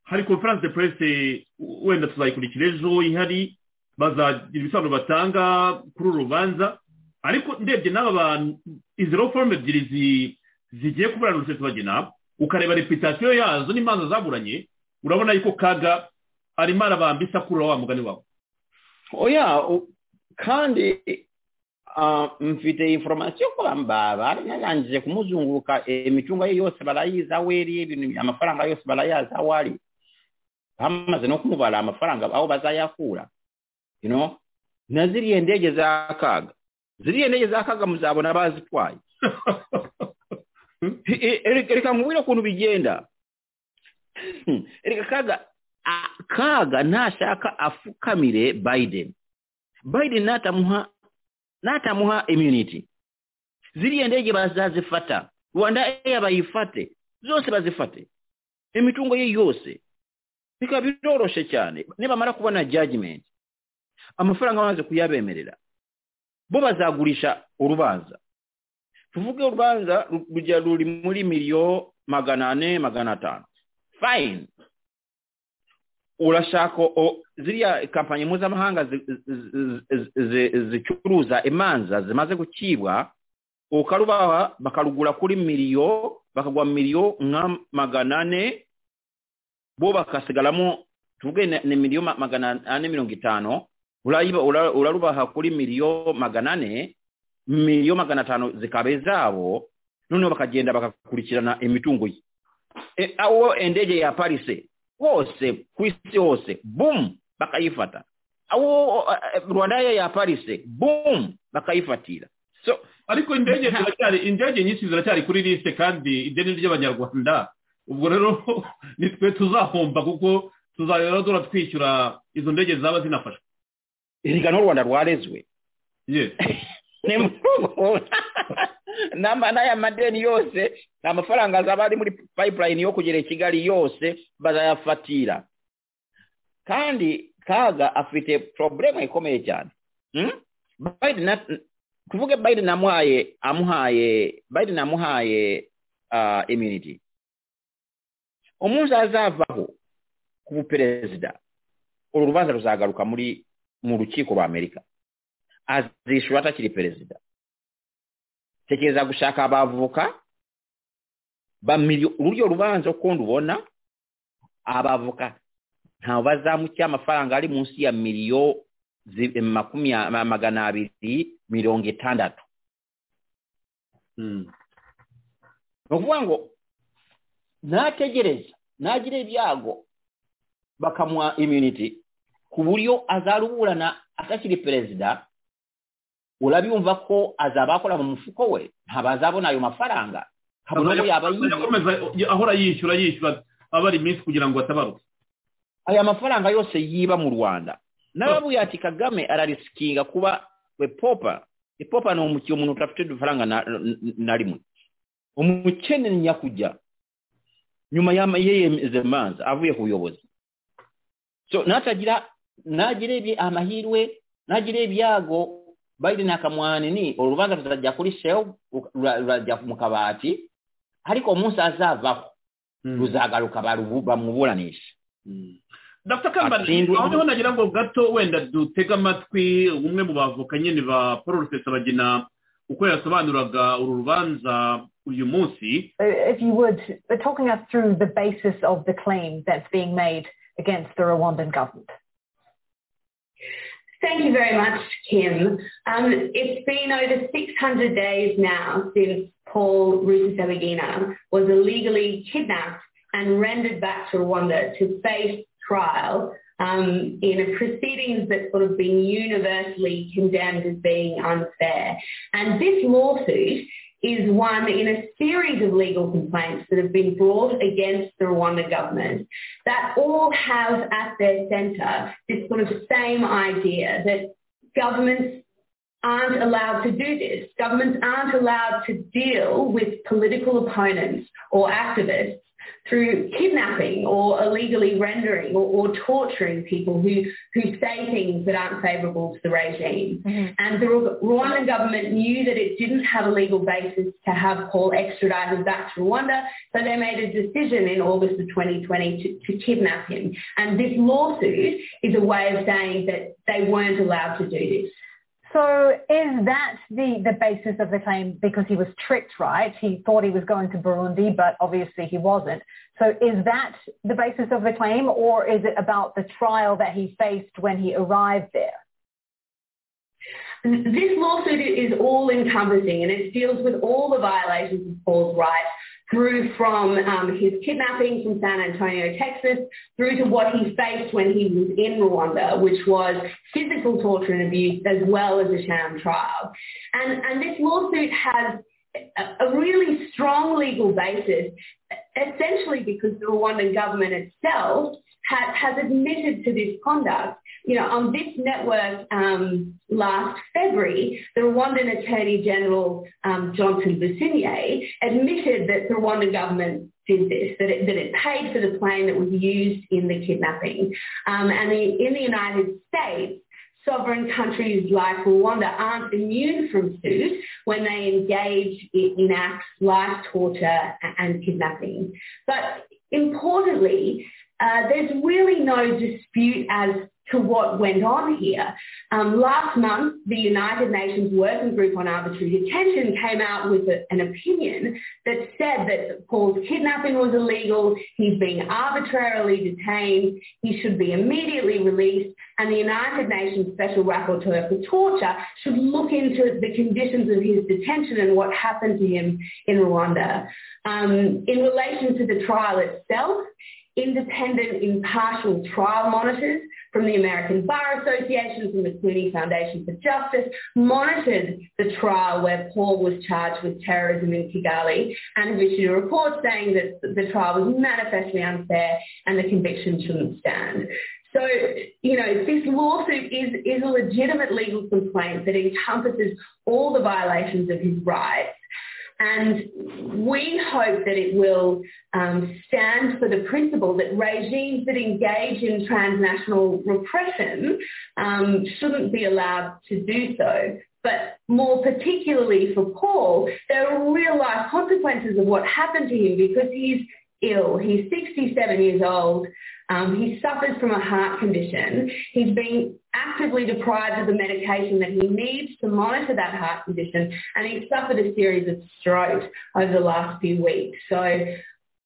hari conference de presse wenda tuzayikurikira ejo ihari bazagira ibisobanuro batanga kuri uru rubanza ariko ndebye n'aba bantu izi law firm ebyiri zi- zigiye kuburanira tubagena ukareba reputasiyo yazo n'imanza zaburanye urabona yuko kaga arimo arabambisa kuri wa mugani wawe oya u- kandi ah, mfite informasiyo ko bamba barangije kumuzunguruka imicungo ye yose barayizi aho iri ibintu amafaranga yose barayazi aho ari bamaze no kumubara amafaranga aho bazayakura you know? na ziriya ndege za kaga ziriya ndege za kaga muzabona bazitwaye I- i- reka reka nkubwire ukuntu bigenda Hmm, reka kaga a- kaga ntashaka afukamire biden biden natamuha natamuha immunity ziriya ndege bazazifata rwanda eya bayifate zose bazifate imitungo ye yose bikaba biroroshye cyane nibamara kubona judgment amafaranga bamaze kuyabemerera bo bazagurisha urubanza tuvuge urubanza ru- rujya ruri muri miliyo magana ane magana atanu fine urashaka o- ziriya kampani mpuzamahanga zi- zi- zi- zi- zicuruza imanza zimaze gukibwa ukarubaha bakarugura kuri miliyo bakagwa miliyo nka magana ane bo bakasigaramo tuvuge ni- ni miliyo ma- magana ane mirongo itanu urayiba- ura- urarubaha kuri miliyo magana ane miliyo magana atanu zikaba izabo noneho bakagenda bakakurikirana imitungo ye E, aho indege ya parise wose ku isi hose bum bakayifata aho eh, rwanda ya parise bum bakayifatira so ariko indege ziracyari indege nyinshi ziracyari kuri lisite kandi ideni ry'abanyarwanda ubwo rero ni twe tuzahomba kuko tuzahora duhora twishyura izo ndege zaba zinafashwe erega n'u rwanda rwarezwe Yes. ni muri urwo- N'ama- n'aya madeni yose ni amafaranga azaba ari muri pipeline yo kugera i kigali yose bazayafatira kandi kaga afite problema ikomeye cyane Hmm? Biden na- tuvuge biden amuhaye amuhaye biden amuhaye ah, immunity umunsi azavaho ku buperezida uru rubanza ruzagaruka muri mu rukiko rwa amerika azishyura atakiri perezida tekereza gushaka abavoka bamilyo- ururyo rubanza ukundi ubona abavoka ntawe bazamukiye amafaranga ari munsi ya miliyo zi- makumya- ma- magana abiri mirongo itandatu Mm. ni ukuvuga ngo nategereza nagira ibyago bakamuha immunity ku buryo azaruburana atakiri perezida urabiyumva ko azaba akora mu mufuko we ntabwo azabona ayo mafaranga kabone uwo yaba yibye yakomeza ahora yishyura yishyura abari iminsi kugira ngo atabaruke aya mafaranga yose yiba mu rwanda n'ababuye ati kagame ararisikinga kuba we popa ipopa ni umukire umuntu udafite udufaranga na, na- na rimwe umukene ni nyakujya nyuma y'ama- yiyemeza manza avuye ku buyobozi so natagira nagira ibi- amahirwe nagira ibyago biden akamuhana ni urubanza ruzajya kuri shehu ru- ru- rurajya mu kabati ariko umunsi azavaho ruzagaruka barubu- bamuburanisha Mm. dr kambani Atsindwe- aho niho nagira ngo gato wenda dutege amatwi umwe mu bavoka nyine ba paul rusesabagina uko yasobanuraga uru rubanza uyu munsi So if you would, they're talking us through the basis of the claim that's being made against the Rwandan government. Thank you very much, Kim. Um, it's been over 600 days now since Paul Rusesabagina was illegally kidnapped and rendered back to Rwanda to face trial um, in a proceedings that's sort of been universally condemned as being unfair. And this lawsuit is one in a series of legal complaints that have been brought against the Rwanda government that all have at their centre this sort of same idea that governments aren't allowed to do this. Governments aren't allowed to deal with political opponents or activists through kidnapping or illegally rendering or, or torturing people who, who say things that aren't favourable to the regime. And the Ru- Rwandan government knew that it didn't have a legal basis to have Paul extradited back to Rwanda, so they made a decision in August of 2020 to, to kidnap him. And this lawsuit is a way of saying that they weren't allowed to do this. So is that the, the basis of the claim because he was tricked, right? He thought he was going to Burundi, but obviously he wasn't. So is that the basis of the claim or is it about the trial that he faced when he arrived there? This lawsuit is all encompassing and it deals with all the violations of Paul's rights through from um, his kidnapping from San Antonio, Texas, through to what he faced when he was in Rwanda, which was physical torture and abuse as well as a sham trial. And, and this lawsuit has a, a really strong legal basis, essentially because the Rwandan government itself ha- has admitted to this conduct you know, on this network um, last February, the Rwandan Attorney General um, Johnson Businier admitted that the Rwandan government did this, that it, that it paid for the plane that was used in the kidnapping. Um, and the, in the United States, sovereign countries like Rwanda aren't immune from suit when they engage in, in acts like torture and kidnapping. But importantly, uh, there's really no dispute as to what went on here. Um, last month, the United Nations Working Group on Arbitrary Detention came out with a, an opinion that said that Paul's kidnapping was illegal, he's being arbitrarily detained, he should be immediately released, and the United Nations Special Rapporteur for Torture should look into the conditions of his detention and what happened to him in Rwanda. Um, in relation to the trial itself, independent impartial trial monitors from the American Bar Association, from the Clooney Foundation for Justice, monitored the trial where Paul was charged with terrorism in Kigali and have issued a report saying that the trial was manifestly unfair and the conviction shouldn't stand. So, you know, this lawsuit is, is a legitimate legal complaint that encompasses all the violations of his rights and we hope that it will um, stand for the principle that regimes that engage in transnational repression um, shouldn't be allowed to do so. But more particularly for Paul, there are real life consequences of what happened to him because he's ill. He's 67 years old. Um, he suffers from a heart condition. He's being actively deprived of the medication that he needs to monitor that heart condition, and he's suffered a series of strokes over the last few weeks. So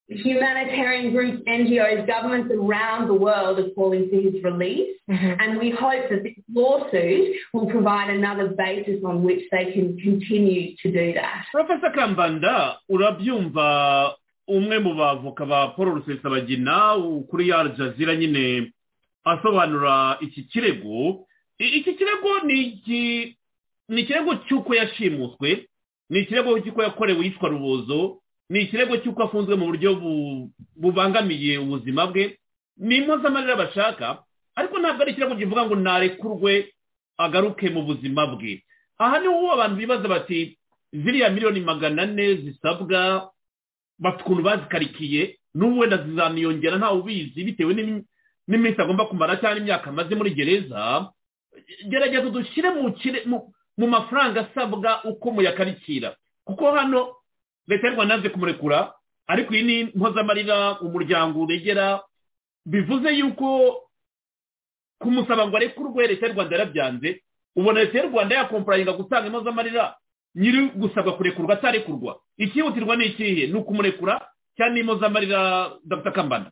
humanitarian groups, NGOs, governments around the world are calling for his release, Mhm. and we hope that this lawsuit will provide another basis on which they can continue to do that. porofesa kambanda urabyumva umwe mu bavoka ba paul rusesabagina kuri ya jazira nyine asobanura iki kirego I- iki kirego ni iki- ni ikirego cy'uko yashimuswe ni ikirego cy'uko yakorewe yitwa rubozo ni ikirego cy'uko afunzwe mu buryo bu- bubangamiye ubuzima bwe ni impozamarira bashaka ariko ntabwo ari ikirego kivuga ngo narekurwe agaruke mu buzima bwe aha niho abantu bibaza bati ziriya miliyoni magana ane zisabwa bafite ukuntu bazikarikiye n'ubu wenda zizamiyongera ntawe ubizi bitewe n'imi- n'iminsi agomba kumara cyangwa imyaka amaze muri gereza gerageza dushyire mu kire- mu- mu mafaranga asabwa uko muyakarikira kuko hano leta y'u rwanda yanze kumurekura ariko iyi ni impozamarira umuryango uregera bivuze yuko kumusaba ngo arekurwe leta y'u rwanda yarabyanze ubona leta y'u rwanda yakomporayinga gutanga impozamarira nyiri gusabwa kurekurwa atarekurwa icyihutirwa ni ikihe ni ukumurekura cyangwa impozamarira dr kambanda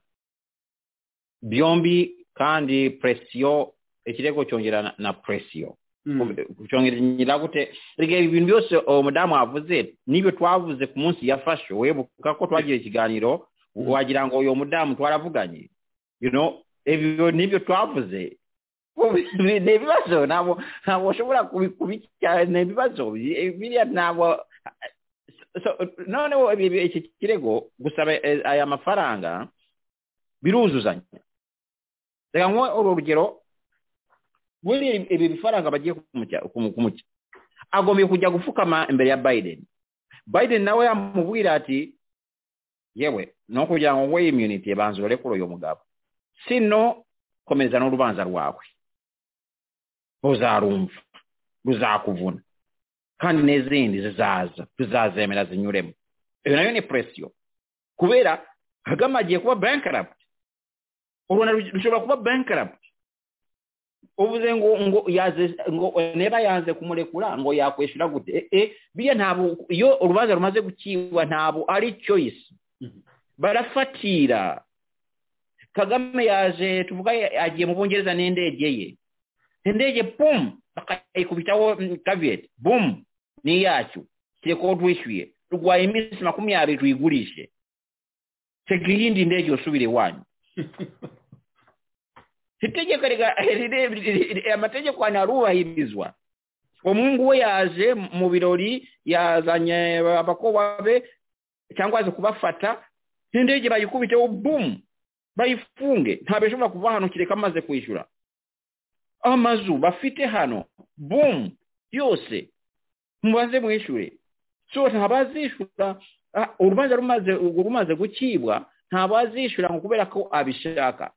byombi kandi presiyo ikirego cyongera na- na presiyo cyongera gute rege ibintu byose uwo mudamu wavuze n'ibyo twavuze ku munsi yafashwe webuka ko twagira ikiganiro wagira ngo uyu mudamu twaravuganye you know ibyo n'ibyo twavuze ni ni ibibazo ntabwo ntabwo ushobora kubikira ni ibibazo bi- biriya ntabwo So, noneho ibi- ibi- iki kirego gusaba eh, aya mafaranga biruzuzanya reka nkuhe urugero muri ibi bifaranga bagiye kumujya- kumu- kumujya agomba kujya gupfukama imbere ya biden biden nawe yamubwira ati yewe n'okugira ngo nwe immunity banzurore kuri uyu mugabo sino komeza n'urubanza rwawe uzarumva ruzakuvuna kandi n'izindi zizaza tuzazemera zinyuremo iyo nayo ni presiyo kubera kagame agiye kuba bankarapt u rwanda rushobora kuba bankarapt uvuze ngo ngo yaze ngo niba yanze kumurekura ngo yakwishyura gute Eh, eh, biriya ntabwo iyo urubanza rumaze gukiwa ntabwo ari choice barafatira kagame yaje tuvuga yagiye mu bwongereza n'indege ye indege bum bakayikubitaho mm, caveat bum ni yacyo kireko twishyuye rwaye iminsi makumyabiri tuyigurishe tega iyindi ndege usubire iwanyu itegeko riga- rire- rire- rire- amategeko anarubahirizwa umuhungu we yaje mu birori yazanye abakobwa be cyangwa azi kubafata n'indege bayikubiteho bum bayifunge ntabwo ishobora kuva hano kireka amaze kwishyura amazu bafite hano boom yose mubaze mwishure so ntabazishura ah, urubanza rumaze rumaze gukibwa ntabazishura ngo kubera ko abishaka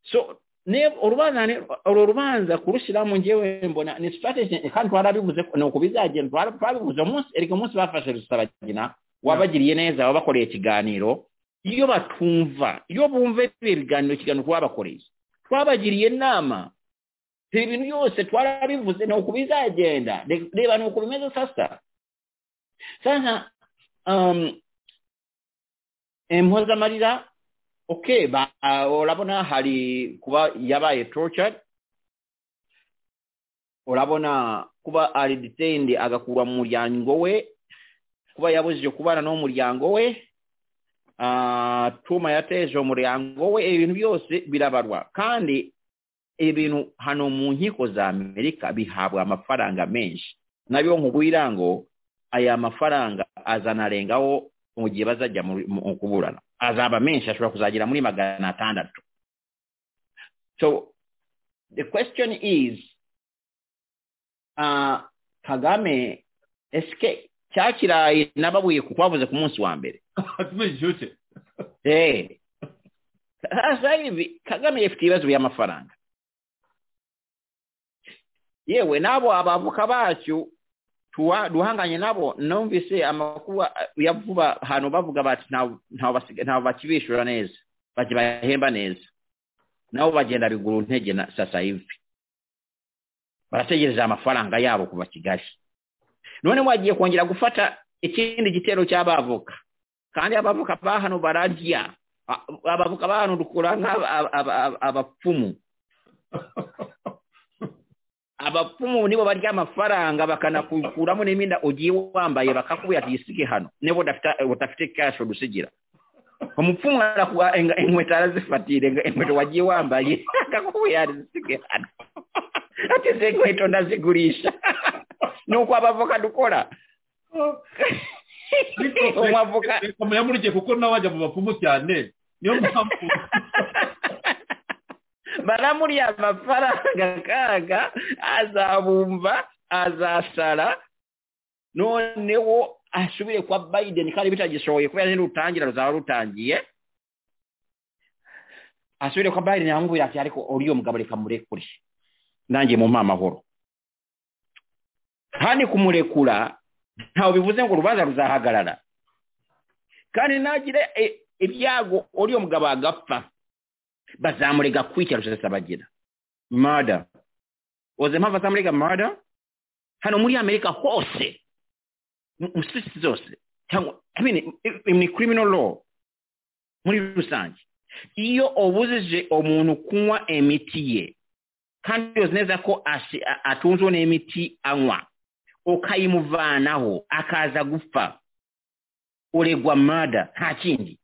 so ne urubanza ni- uru rubanza kurushiramo njyewe mbona ni strategy kandi twarabivuze ko- ni uko bizagenda twara- twabivuze umunsi erega umunsi bafashe rusabagina wabagiriye neza wabakoreye ikiganiro iyo batumva iyo bumva ibihe biganiro ikiganiro twabakoreye twabagiriye inama ibi bintu byose twarabivuze ni uku bizagenda Re- reba ni uku bimeze sasa sasa um, impozamarira okay ba ah, urabona hari kuba yabaye tortured urabona kuba ari detained agakurwa mu muryango we kuba yabujije kubana n'umuryango we ah, tuma yateje umuryango we ibintu byose birabarwa kandi ibintu hano mu nkiko za amerika bihabwa amafaranga menshi nabyo nkubwira ngo aya mafaranga azanarengaho mu gihe bazajya mu- mu kuburana azaba menshi ashobora kuzagira muri magana atandatu so the question is uh, kagame esike cya kirayi nababuye ku twavuze ku munsi wa mbere hatume gishyushye Eh. Sasa hivi Kagame yafite ibibazo by'amafaranga. Yewe nabo abavuka bacu tuwa- duhanganye nabo numvise amakuru ah, ya vuba hano bavuga bati ntaw- ntaw basiga- ntaw bakibishura neza bakibahemba neza nabo bagenda biguru ntege na sasa hivi barategereza amafaranga yabo kuva Kigali none wagiye kongera gufata ikindi gitero cy'abavoka kandi abavuka ba hano bararya A- abavuka ba hano dukura nk'aba- aba- aba- abapfumu abapfumu nibo barya amafaranga bakanakukuramo n'imyenda ugiye wambaye bakakubwira ati yisige hano niba udafite- udafite cash udusigira umupfumu arakuha eng- inkweto arazifatira eng- inkweto wagiye wambaye akakubwira ati zisige hano ati izi nkweto ndazigurisha ni uko abavoka dukora umwavoka yamurikiye kuko nawe wajya mu bapfumu cyane niyo mpamvu baramuriya amafaranga kaga azabumva azasara noneho asubire kwa biden kandi bitagishoboye kubera nirutangira ruzaba rutangiye asubire kwa biden yamubwira ati ariko uriya mugabo reka murekure nanjye mu amahoro kandi kumurekura ntawe bivuze ngo urubanza ruzahagarara kandi nagire e- ibyago uriya mugabo agapfa bazamurega kwica rusesabagina murder uzi impamvu azamurega murder hano muri amerika hose mu mu state zose cyangwa I mean, i- i- ni criminal law muri rusange iyo ubujije umuntu kunywa imiti ye kandi uzi neza ko ashi- a- atunzwe n'imiti anywa ukayimuvanaho akaza gupfa uregwa murder nta kindi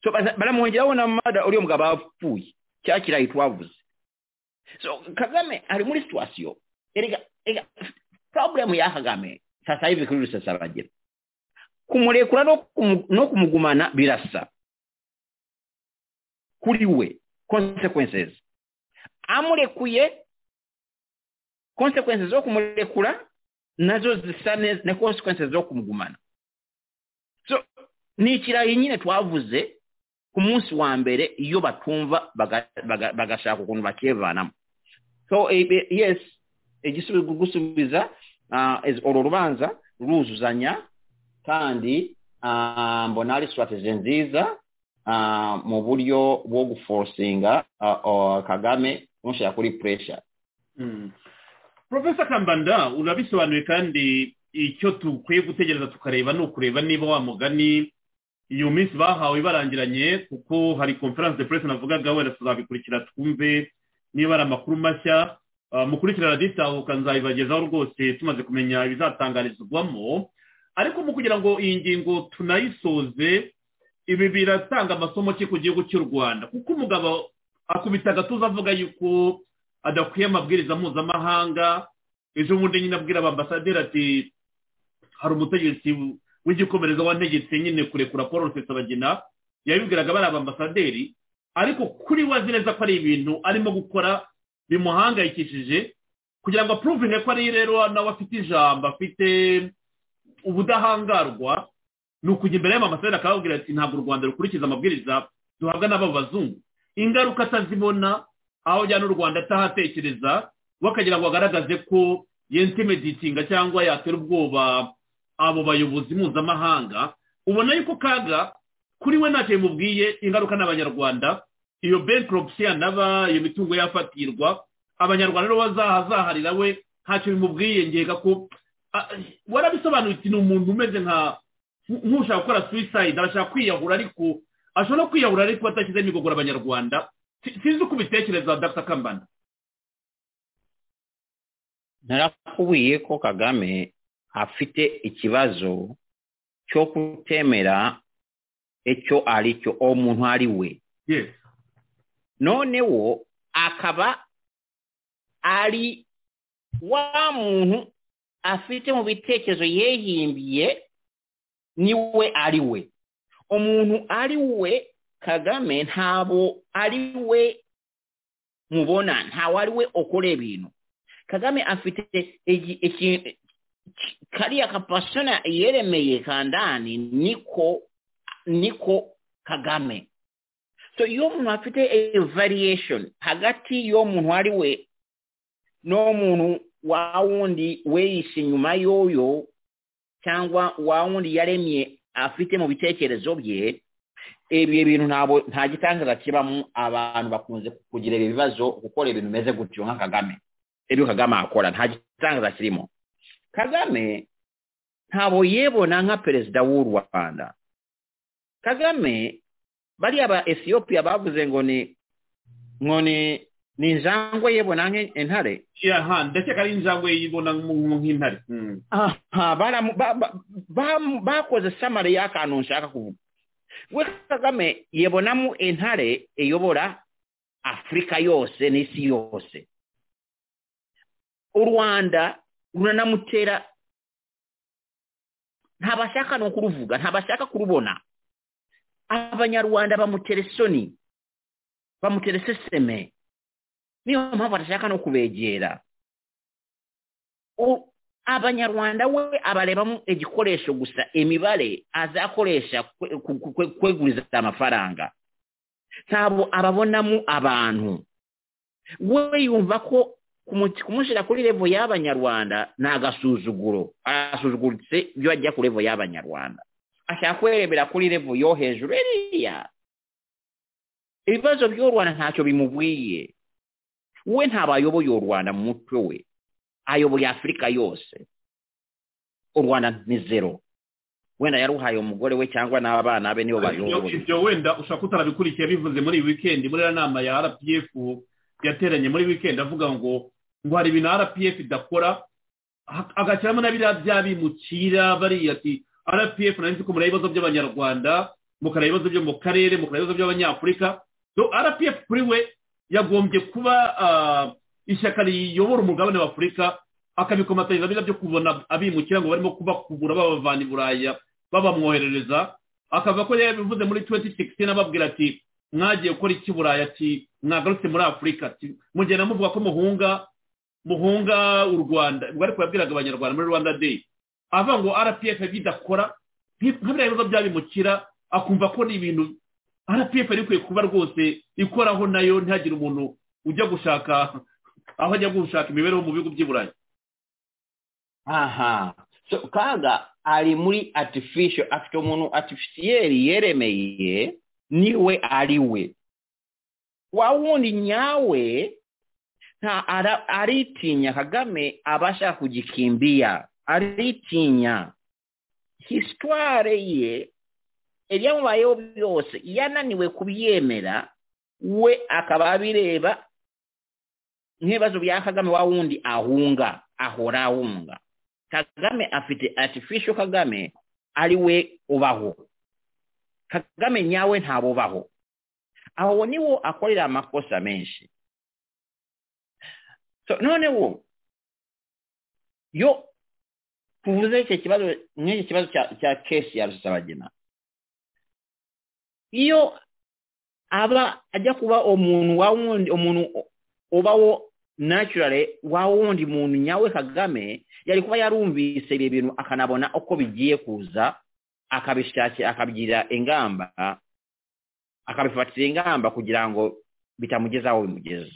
so baza- baramwongeraho na mada uriyo mugabo apfuye cya kirayi twavuze so kagame ari muri situwasiyo erega erega problem ya kagame sasa hivi kuri rusesabagina kumurekura no kumu- no kumugumana birasa kuri we consequences amurekuye consequences zo kumurekura nazo zisa neza na consequences zo kumugumana ni ikirayi nyine twavuze ku munsi wa mbere iyo batumva baga- baga- bagashaka ukuntu bakivanamo so eh, eh, yes igisubizo gusubiza ah, is- uru rubanza ruruzuzanya kandi ah, mbona ari strategy nziza ah, mu buryo bwo guforsinga ah, ah, kagame kumushyira kuri pressure Mm. Profesa Kambanda urabisobanuye kandi icyo dukwiye gutegereza tukareba ni ukureba niba wa mugani iyo minsi bahawe barangiranye kuko hari conference de presse navugaga wenda tuzabikurikira twumve niba ari amakuru mashya Ah, mukurikira raditahuka nzabibagezaho rwose tumaze kumenya ibizatangarizwamo ariko mu kugira ngo iyi ngingo tunayisoze ibi biratanga amasomo ki ku gihugu cy'u rwanda kuko umugabo akubita agatuza avuga yuko adakwiye amabwiriza mpuzamahanga ejo bundi nyine abwira abambasaderi ati hari umutegetsi w'igikomereza wantegetse nyine kurekura paul rusesabagina yabibwiraga bari abambasaderi ariko kuri we azi neza ko ari ibintu arimo gukora bimuhangayikishije kugira ngo apuruvinge ko ari rero nawe afite ijambo afite ubudahangarwa ni ukujya imbere y'amambasaderi akababwira ati ntabwo u rwanda rukurikiza amabwiriza duhabwa n'aba bazungu ingaruka atazibona aho ujyana u rwanda atahatekereza we akagira ngo agaragaze ko yentimedetinga cyangwa yatera ubwoba abo bayobozi mpuzamahanga ubona yuko kaga kuri we ntacyo bimubwiye ingaruka ni abanyarwanda iyo bankruptcy yanaba iyo mitungo yafatirwa abanyarwanda rero bazahazaharira we ntacyo bimubwiye ngega ko ah, warabisobanuye uti ni umuntu umeze nka nk'ushaka gukora suicide arashaka kwiyahura ariko ashobora kwiyahura ariko atashyizeho imigogoro abanyarwanda Si- sinzi uko ubitekereza dr kambanda narakubwiye ko kagame afite ikibazo cyo kutemera icyo ari cyo uwo muntu ari we yes noneho akaba ari wa muntu afite mu bitekerezo yehimbiye niwe ari we umuntu ari we kagame ntabwo ari we mubona ntawe ari we ukora ibintu kagame afite igi- ikintu ki- kariya kapasona yeremeye kandani niko niko kagame so iyo umuntu afite a variation hagati y'uwo muntu ari we n'uwo muntu wa wundi weyishe inyuma y'uyo cyangwa wa wundi yaremye afite mu bitekerezo bye ibyo bintu ntabwo nta gitangaza kibamo abantu bakunze kugira ibi bibazo gukora ibintu bimeze gutyo nka kagame ibyo kagame akora nta gitangaza kirimo kagame ntabwo yebona nka perezida w'u rwanda kagame bariya ba ethiopia bavuze ngo ni ngo ni ni injangwe yebona nk'intare aha ndakeka ari injangwe yibona nk'umuntu nk'intare Mm. aha baramu- ba- ba- ba- bakoze samari y'akantu nshaka kuvuga we kagame yebonamo intare iyobora afurika yose n'isi yose u rwanda ruranamutera ntabashaka no kuruvuga ntabashaka kurubona abanyarwanda bamutera isoni bamutera iseseme niyo mpamvu adashaka no kubegera U- abanyarwanda we abarebamo igikoresho gusa imibare azakoresha kwe- ku- ku- kwe- kweguriza amafaranga ntabwo ababonamo abantu we yumva ko kumu- kumushyira kuri revo y'abanyarwanda ni agasuzuguro arasuzuguritse iyo ajya ku revo y'abanyarwanda ashaka kwerebera kuri revo yo hejuru iriya ibibazo by'u rwanda ntacyo bimubwiye we ntabwo ayoboye u rwanda mu mutwe we ayoboye afurika yose u rwanda ni zero wenda yaruhaye umugore we cyangwa n'abana be nibo Ibyo- bayoboye ibyo wenda ushobora kuba utarabikurikiye bivuze muri iyi wikendi muri iriya nama ya rpf yateranye muri wikendi avuga ngo ngo hari ibintu rpf idakora ha- agashyiramo na biriya by'abimukira bariya ati rpf nari nzi ko mureba ibibazo by'abanyarwanda mukareba ibibazo byo mu karere mukareba ibibazo by'abanyafurika so rpf kuri we yagombye kuba ah, ishyaka riyobora umugabane wa afurika akabikomatanyiriza biriya byo kubona abimukira ngo barimo kubakubura babavana i buraya babamwoherereza akava ko rero bivuze muri 2016 ababwira ati mwagiye gukora iki i burayi ati mwagarutse muri afurika ati mugenda muvuga ko muhunga muhunga u rwanda ubwo ariko yabwiraga abanyarwanda muri rwanda day avuga ngo rpf ibyo idakora nk'ibiriya bibazo byabimukira akumva ko ni ibintu rpf yari ikwiye kuba rwose ikoraho nayo ntihagire umuntu ujya gushaka aho ajya gushaka imibereho mu bihugu by'i burayi aha so kaga ari muri artificial afite umuntu artificiel yeremeye niwe ari we wa wundi nyawe nta ara- aritinya kagame aba ashaka kugikimbia aritinya hisitware ye ibyamubayeho byose yananiwe kubyemera we akaba abireba nk'ibibazo bya kagame wa wundi ahunga ahora ahunga kagame afite artificial kagame ari we ubaho kagame nyawe ntabo ubaho aho niwo akorera amakosa menshi so noneho yo tuvuze icyo kibazo nk'iki kibazo cya cya kesi ya rusabagina iyo aba ajya kuba umuntu wa wundi umuntu ubaho naturally wa wundi muntu nyawe kagame yari kuba yarumvise ibi bintu akanabona uko bigiye kuza akabishakira akabyira ingamba akabifatira ingamba kugira ngo bitamugeza aho bimugeza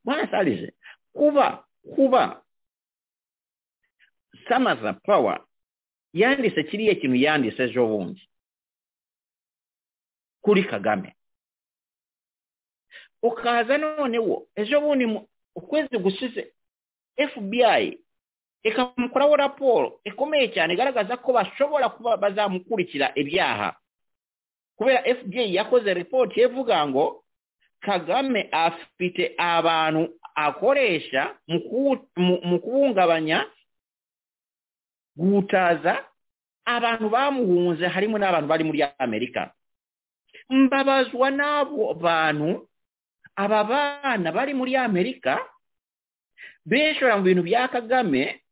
bwana sarije kuba kuba samaza pawa yanditse kiriya kintu yanditse ejo bundi kuri kagame ukaza noneho ejo bundi mu- ukwezi gushize fbi ikamukoraho raporo ikomeye cyane igaragaza ko bashobora kuba bazamukurikira ibyaha kubera fda yakoze ripoti ivuga ngo kagame afite abantu akoresha mu kuwu- mu- mu kubungabanya guhutaza abantu bamuhunze harimo n'abantu bari muri amerika mbabazwa n'abo bantu aba bana bari muri amerika bishora mu bintu bya kagame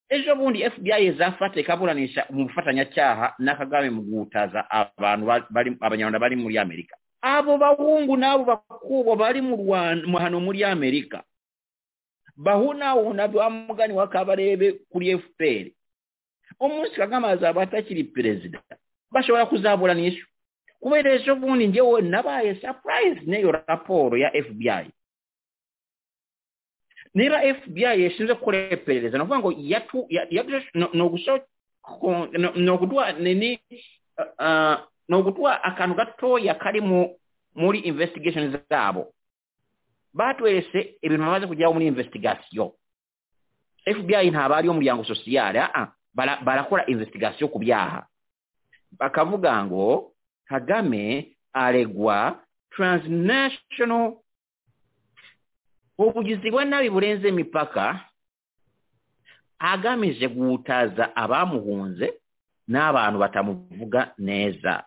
ejo bundi fbi izafata ikaburanisha umufatanyacyaha na kagame mu guhutaza abantu ba- bari abanyarwanda bari muri amerika abo bahungu n'abo bakubo bari mu Rwanda mu- hano muri amerika bahunahuna wa mugani wa kabarebe kuri fpr umunsi kagame azaba atakiri perezida bashobora kuzaburanisha kubera ejo bundi njyewe nabaye surprise n'iyo raporo ya fbi niba fbi yashinze gukora iperereza ni ukuvuga ngo yatu- ya- yatu- no- ni ugusho- ko- no- ni uguduha nini ah, ni uguduha akantu gatoya kari mu muri investigation zabo batweretse ibintu bamaze kugeraho muri investigation fbi ntabwo ari umuryango sosiyale ah, ah, bara- barakora investigation ku byaha bakavuga ngo kagame aregwa transnational ubugizi bwa nabi burenze imipaka agamije guhutaza abamuhunze n'abantu batamuvuga neza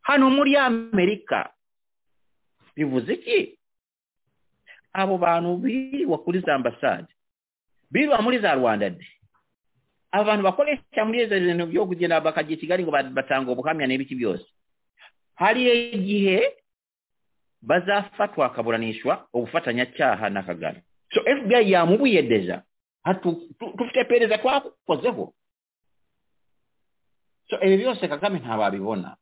hano muri amerika bivuze iki abo bantu birirwa kuri za ambasade birirwa muri za rwanda de abo bantu bakoresha muri izo bintu byo kugenda bakajya i kigali ngo ba- batanga ubuhamya n'ibiki byose hari igihe bazafatwa akaburanishwa ubufatanyacyaha na kagame so fbi yamubuye deja Hatu- tu- dufite pereza twakozeho so ibi byose kagame ntababibona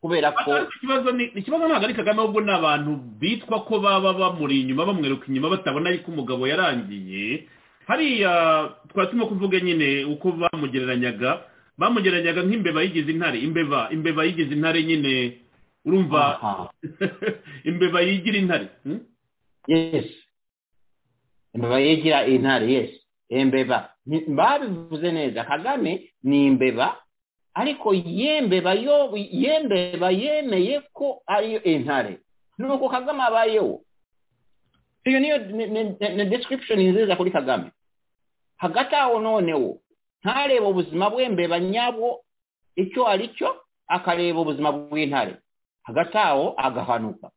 kubera ko ikibazo ni ikibazo ntabwo ari kagame ahubwo ni abantu bitwa ko baba bamuri inyuma bamwiruka inyuma batabona yuko umugabo yarangiye hariya twari turimo kuvuga nyine uko bamugereranyaga bamugereranyaga nk'imbeba yigize intare imbeba imbeba yigize intare nyine urumva Aha. imbeba yigira intare hmm? yes imbeba yigira intare yes imbeba Ni- babivuze neza kagame ni imbeba ariko yembeba yo yembeba yemeye ko ariyo intare nuko kagame abayeho iyo niyo ni- ni- ni- ni description nziza kuri kagame hagati aho noneho ntareba ubuzima bw'imbeba nyabwo icyo ari cyo akareba ubuzima bw'intare hagati aho agahanuka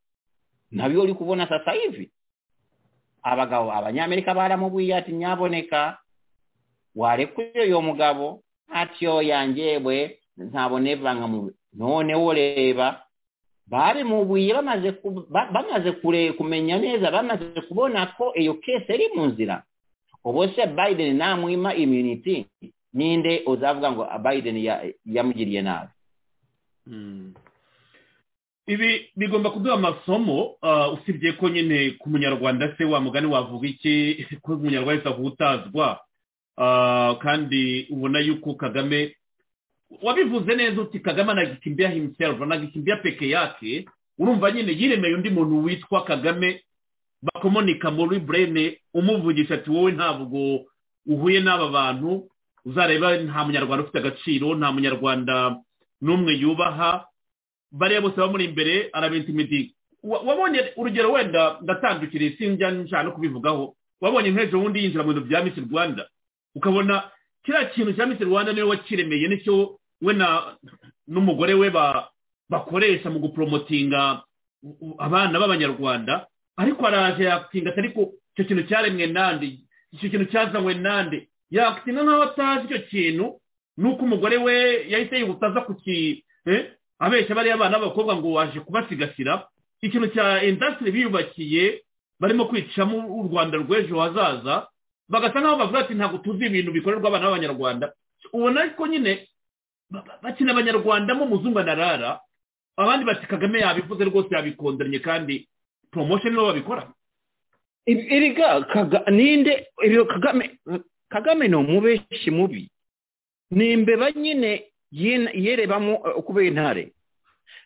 nabyo uri kubona sasa hivi abagabo abanyamerika baramubwiye ati nyaboneka warekuye uyo mugabo atyo yanjyewe ntabonevanga mu noneho reba babimubuye bamaze ku- ba- bamaze kure kumenya neza bamaze kubona ko iyo kese iri mu nzira ubu se biden namwima immunity ninde uzavuga ngo biden ya- yamugiriye nabi Mm. ibi bigomba kuduha amasomo ah, usibye ko nyine ku munyarwanda se wa mugani wavuga iki ko umunyarwanda wese avutazwa Ah, kandi ubona yuko kagame wabivuze neza uti kagame anagikimbia himself anagikimbia peke yake urumva nyine yiremeye undi muntu witwa kagame bakomonika muri burene umuvugisha ati wowe ntabwo uhuye n'aba bantu uzareba nta munyarwanda ufite agaciro nta munyarwanda n'umwe yubaha bariya bose bamuri imbere arabentimidi wabonye urugero wenda ndatandukiriye sinjya nshaka no kubivugaho wabonye nk'ejo bundi yinjira mu bintu bya misi rwanda ukabona kiriya kintu cya misi rwanda niwe wakiremeye nicyo we na n'umugore we ba- bakoresha mu guporomotinga abana b'abanyarwanda ariko araje yakinga ariko icyo kintu cyaremwe nande icyo kintu cyazanywe nande yakinga nk'aho atazi icyo kintu nuko umugore we yahise yihuta aza ku ki eh, abeshya bariya bana b'abakobwa ngo waje kubasigasira ikintu cya indasitiri biyubakiye barimo kwicamo u rwanda rw'ejo hazaza bagasa nk'aho bavuga ati ntabwo tuzi ibintu bikorerwa abana b'abanyarwanda ubona ariko nyine ba- ba- bakina abanyarwanda mo muzungu anarara abandi bati kagame yabivuze rwose yabikondanye kandi poromosiyo nibo babikora erega Kaga- ninde ibyo kagame kagame ni umubeshi mubi ni imbeba nyine yena- yerebamo eh, kuba intare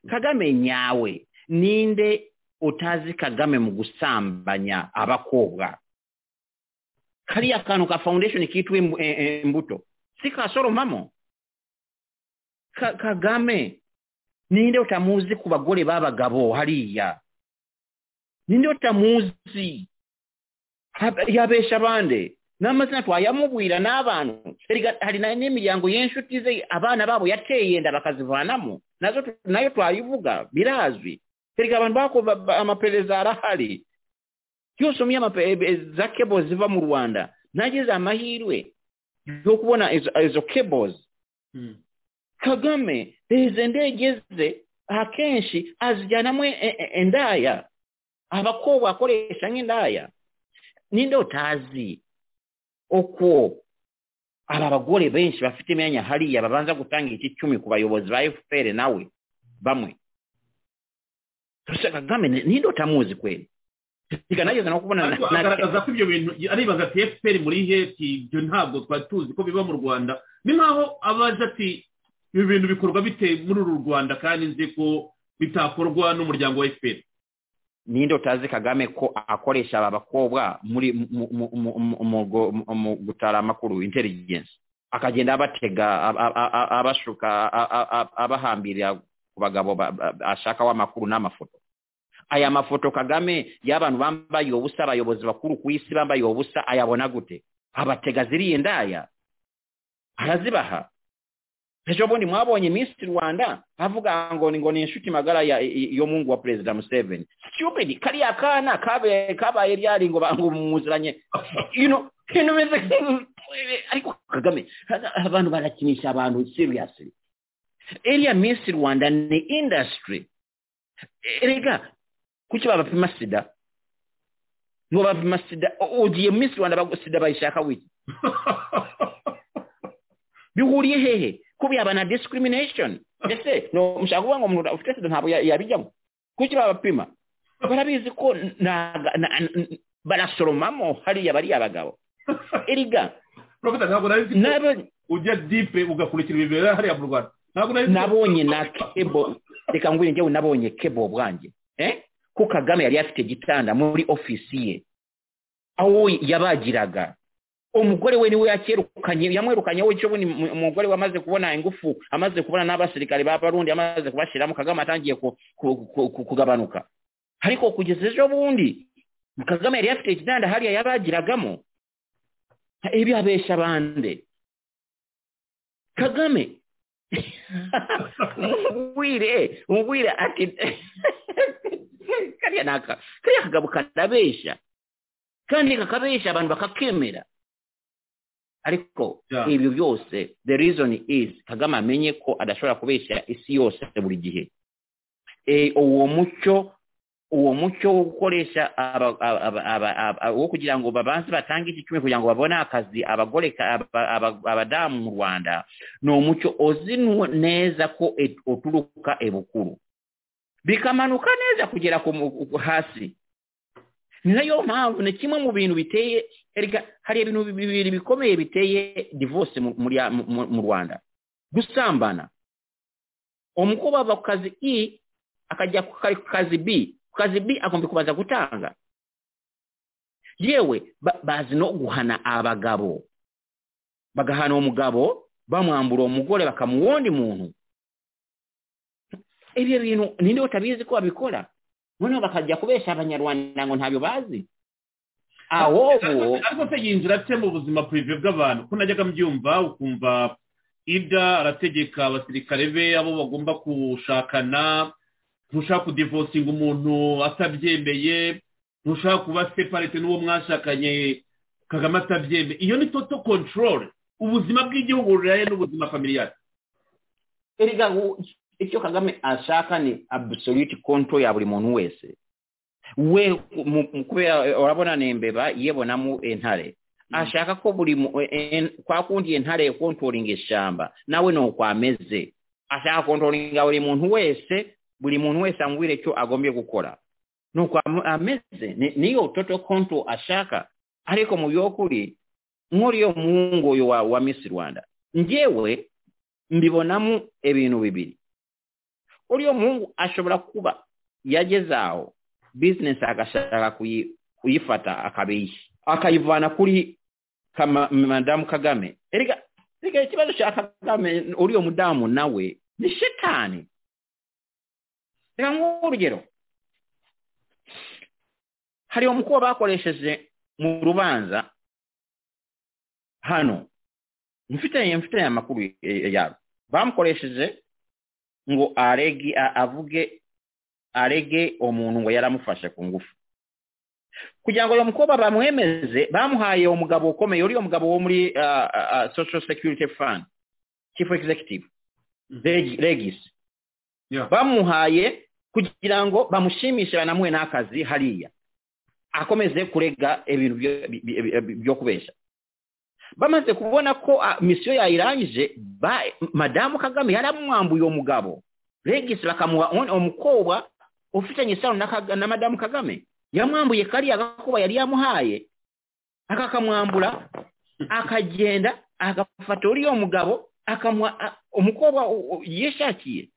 kagame nyawe ninde utazi kagame mu gusambanya abakobwa kariya kantu ka foundation kitwa imbu- eh, eh, imbuto si kasoromamo Ka- kagame ninde utamuzi ku bagore b'abagabo hariya ninde utamuzi Hab- yabesha abandi n'amazina twayamubwira n'abantu Erega hari na- n'imiryango y'inshuti ze abana babo yateye inda bakazivanamo nazo tu- nayo twayivuga birazwi erega abantu bako ba- ba- amaperereza arahari yose umye amaperereza za cables ziva mu rwanda nagize amahirwe yo kubona izo- izo cables kagame izi ndege ze akenshi azijyanamo e- e- indaya abakobwa akoresha nk'indaya ninde utazi uko aba bagore benshi bafite imyanya hariya babanza gutanga iki cumi ku bayobozi ba efuperi nawe bamwe gusa kagame ni- ninde utamuzi kweli reka nageze no kubona na- ariko na- agaragaza ko ibyo bintu aribaza ati efuperi muri he ati ibyo ntabwo twari tuzi ko biba mu rwanda ni nkaho abaza ati ibi bintu bikorwa bite muri uru rwanda kandi nzi ko bitakorwa n'umuryango wa efuperi ninde utazi kagame ko akoresha aba bakobwa muri mu- mu- mu- mu- mu- go- mu- mu gutara amakuru intelligence akagenda abatega ab- ab- ab- abashuka a- a- a- abahambira ku bagabo ba- ba- ashakaho amakuru n'amafoto aya mafoto kagame y'abantu bambaye ubusa abayobozi bakuru ku isi bambaye ubusa ayabona gute abatega ziriya indaya arazibaha ejo bundi mwabonye minisitiri rwanda avuga ngo ni ngo ni inshuti magara ya- i- yo mungu wa perezida museveni stupid kariya kana kabe- kabaye ryari ngo ba- ngo muziranye you know ibintu bimeze nk'ibi- ariko kagame abantu barakinisha abantu seriously iriya minisitiri rwanda ni industry erega kuki babapima sida ngo bapima sida u- ugiye minisitiri rwanda bagu- sida bayishaka wiki bihuriye hehe kuba yaba na discrimination ese no mushaka kuvuga ngo umuntu ufite sida ntabwo ya- yabijyamo kuki babapima barabizi ko ntaga- na- n- barasoromamo hariya bariya bagabo erega profeta ntabwo nari nzi ko nabo- ujya dipe ugakurikira ibintu bibera hariya mu rwanda ntabwo nari nzi ko- nabonye na kebo reka ngwire njyewe nabonye kebo bwanjye eh? ko kagame yari afite igitanda muri ofisi ye aho yabagiraga umugore we niwe yakirukanye yamwirukanyeho icyo bundi mu- umugore we amaze kubona ingufu amaze kubona n'abasirikare ba barundi amaze kubashiramo kagame atangiye ku- ku- ku- ku- kugabanuka ariko kugeza ejo bundi kagame yari afite igitanda hariya yabagiragamo ibi abesha bande kagame umugwire umugwire ati kariya naka kariya kagabo karabesha kandi kakabesha abantu bakakemera ariko Yeah. ibyo byose the reason is kagame amenye ko adashobora kubeshya isi yose buri gihe Eh, uwo mucyo uwo mucyo wo gukoresha aba- aba- aba- aba- aba- wo kugira ngo babanze batange iki kimwe kugira ngo babone akazi abagore ka- aba- aba- abadamu mu rwanda ni umucyo uzinwa neza ko e- uturuka ebukuru bikamanuka neza kugera ku mu- ku- hasi ni nayo mpamvu ni kimwe mu bintu biteye erega hari ibintu bibiri bikomeye biteye divorce mu- muri ya- mu- mu- mu rwanda gusambana umukobwa ava ku kazi i akajya ku ka- ku kazi b ku kazi b agomba kubanza gutanga yewe ba- bazi no guhana abagabo bagahana umugabo bamwambura uwo mugore bakamuha uwundi muntu ibyo bintu ninde utabizi ko babikora noneho bakajya kubesha abanyarwanda ngo ntabyo bazi ahubwo ariko se yinjira ate mu buzima purive bw'abantu ko najyaga mbyumva ukumva ibya arategeka abasirikare be abo bagomba gushakana ntushaka kudivosinga umuntu atabyemeye ntushaka kuba separate n'uwo mwashakanye kagame atabyemeye iyo ni toto kontorore ubuzima bw'igihugu buriraye n'ubuzima familiyari erega wo- icyo kagame ashaka ni absolute control ya buri muntu wese we mu- mu- kubera urabona ni imbeba yibonamo intare ashaka ko buri mu- e- e- kwa kundi intare controlling ishyamba nawe ni uko ameze ashaka controlling buri muntu wese buri muntu wese ambwire icyo agombye gukora ni uko am- ameze Ni- niyo total control ashaka ariko mu by'ukuri nk'uriyo muhungu uyu wa, wa miss rwanda njyewe mbibonamo ibintu bibiri uriya muhungu ashobora kuba yageze aho bizinesi agashaka kuyi- kuyifata akabiyi akayivana kuri kama- madamu kagame erega erega ikibazo cya kagame uriya mudamu nawe ni shetani reka nk'uhe urugero hari umukobwa bakoresheje mu rubanza hano mfite mfite aya makuru eh, eh, yabo bamukoresheje ngo arege a- avuge arege umuntu ngo yaramufashe ku ngufu kugira ngo uyu mukobwa bamwemeze bamuhaye umugabo ukomeye uriya mugabo wo muri ah, ah, ah, social security fund chief executive Reg- regis Yeah. bamuhaye kugira ngo bamushimishe banamuhe n'akazi hariya akomeze kurega ibintu byo- bi- bi- bi- byo kubesha bamaze kubona ko ah, misiyo yayirangije ba- madamu kagame yaramwambuye uwo mugabo regisi bakamuha undi- umukobwa ufitanye isano na Kaga- na madamu kagame yamwambuye kariya gakuba yari yamuhaye akakamwambura akagenda agafata uriya mugabo akamuha ah, umukobwa u- u- yishakiye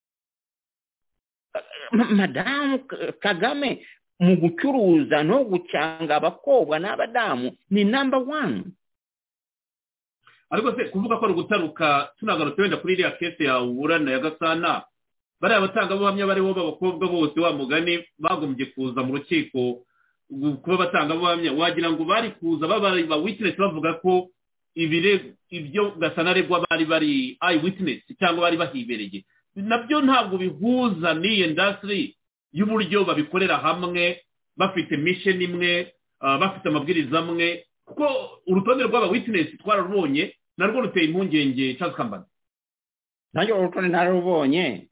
Ma- madamu K- kagame mu gucuruza no gucanga abakobwa n'abadamu ni namba wani ariko se kuvuga ko ari ugutaruka tunagarutse wenda kuri iriya kese yawe uburana ya gasana bariya batangabuhamya bariho b'abakobwa bose wa mugani bagombye kuza mu rukiko gu- kuba batangabuhamya wagira ngo bari kuza baba ba witinesi bavuga ko ibire ibyo gasana aregwa bari bari ayi witinesi cyangwa bari bahibereye nabyo ntabwo bihuza n'iyi indasitiri y'uburyo babikorera hamwe bafite mission imwe ah, bafite amabwiriza amwe kuko urutonde rw'aba witinesi twararubonye narwo ruteye impungenge Charles Kambanda nanjye uru rutonde nararubonye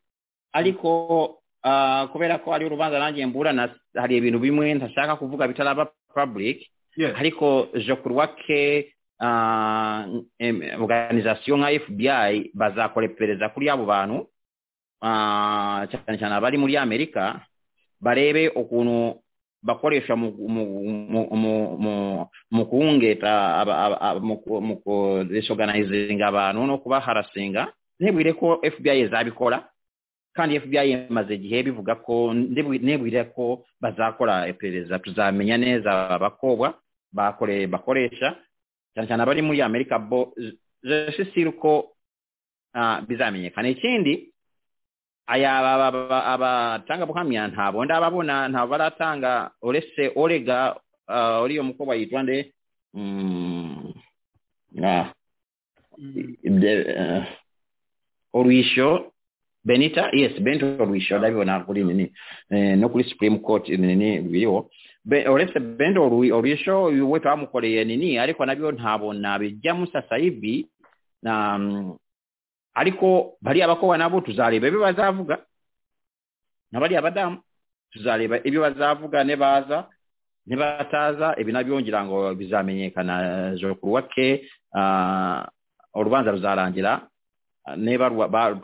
ariko ah, kubera ko ari urubanza nanjye mburana hari ibintu bimwe ntashaka kuvuga bitaraba public Yes. ariko je crois que ah, em, organisation nka fbi bazakora iperereza kuri abo bantu ah, cyane cyane abari muri amerika barebe ukuntu bakoresha mu mu- mu- mu- mu- mu kungeta aba- aba- aba- mu ku- mu ku- disorganizinga abantu no kubaharasinga ntibwire ko fbi izabikora kandi fbi imaze igihe bivuga ko ndibwi- ntibwire ko bazakora iperereza tuzamenya neza aba bakobwa bakore- bakoresha cyane cyane abari muri amerika bo jesisiri ko ah, bizamenyekana ikindi aya aba- aba- abatanga buhamya ntabwo ndababona ntabwo baratanga uretse orega ah, uriya mukobwa yitwa nde Mm, ah, ibyo- eh, urwisho benita yes benita urwisho ndabibona kuri nini eh, no kuri supreme court nini biriho Be- uretse benita Urwi- urwisho uyu we twamukoreye nini ariko nabyo ntabona bijyamo sasa hivi na mm, ariko bariya bakobwa nabo tuzareba ibyo bazavuga na bariya badamu tuzareba ibyo bazavuga ne baza ntibataza ibi nabyo ngira ngo bizamenyekana jokuruwa ke urubanza ruzarangira niba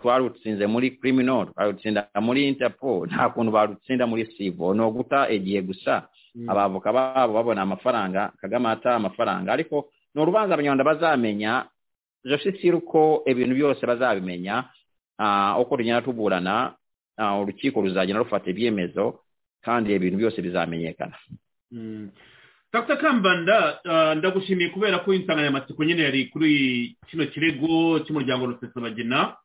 twarutsinze muri criminal twarutsinda muri interpol nta kuntu barutsinda muri sivo ni uguta igihe gusa abavoka babo babona amafaranga kagame ata amafaranga ariko ni urubanza abanyarwanda bazamenya joshisiri uko ibintu byose bazabimenya uko tugenda tuburana urukiko ruzagenda rufata ibyemezo kandi ibintu byose bizamenyekana dr kambanda ndagushimiye kubera ko insanganyamatsiko nyine yari kuri kino kirego cy'umuryango rusesabagina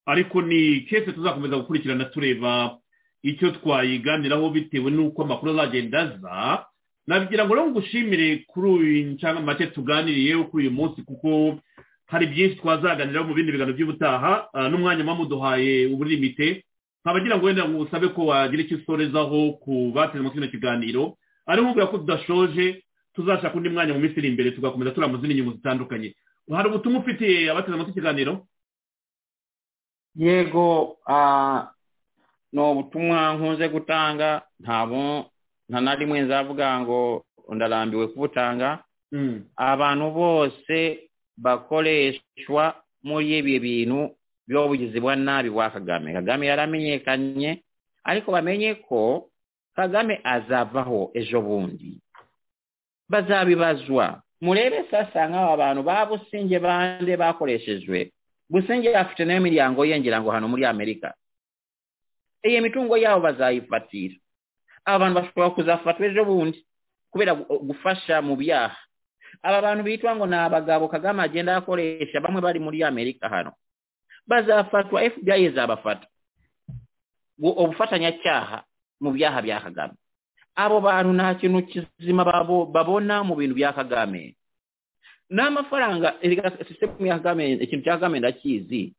ariko ni kese tuzakomeza gukurikirana tureba icyo twayiganiraho bitewe n'uko amakuru azagenda aza nagira ngo ngushimire kuri uyu make tuganiriye kuri uyu munsi kuko hari byinshi twazaganiraho mu bindi biganiro by'ubutaha n'umwanya mwamuduhaye uburirimite nkabagira ngo wenda ngo usabe ko wagira icyo usorezaho ku bateze muri kino kiganiro ari nkubwira ko tudashoje tuzashaka undi mwanya mu minsi iri imbere tugakomeza turiya izindi nyungu zitandukanye hari ubutumwa ufitiye abateze amatwi ikiganiro yego ni ubutumwa nkunze gutanga ntabwo nta na rimwe nzavuga ngo ndarambiwe kubutanga abantu bose bakoreshwa muri ibi bintu by'ubugizi bwa nabi bwa kagame kagame yaramenyekanye ariko bamenye ko kagame azavaho ejo bundi bazabibazwa murebe sasa nk'aba bantu ba businge bande bakoreshejwe businge afite nayo imiryango ye ngira ngo hano muri amerika iyi mitungo yabo bazayifatira aba bantu bashobora kuzafatwa ejo bundi kubera gufasha mu byaha aba bantu bitwa ngo ni abagabo kagame agenda akoresha bamwe bari muri amerika hano bazafatwa fbi izabafata ubufatanyacyaha mu byaha bya kagame abo bantu nta kintu kizima babona mu bintu bya kagame n'amafaranga sisitemu ya kagame ikintu cya kagame ndakizi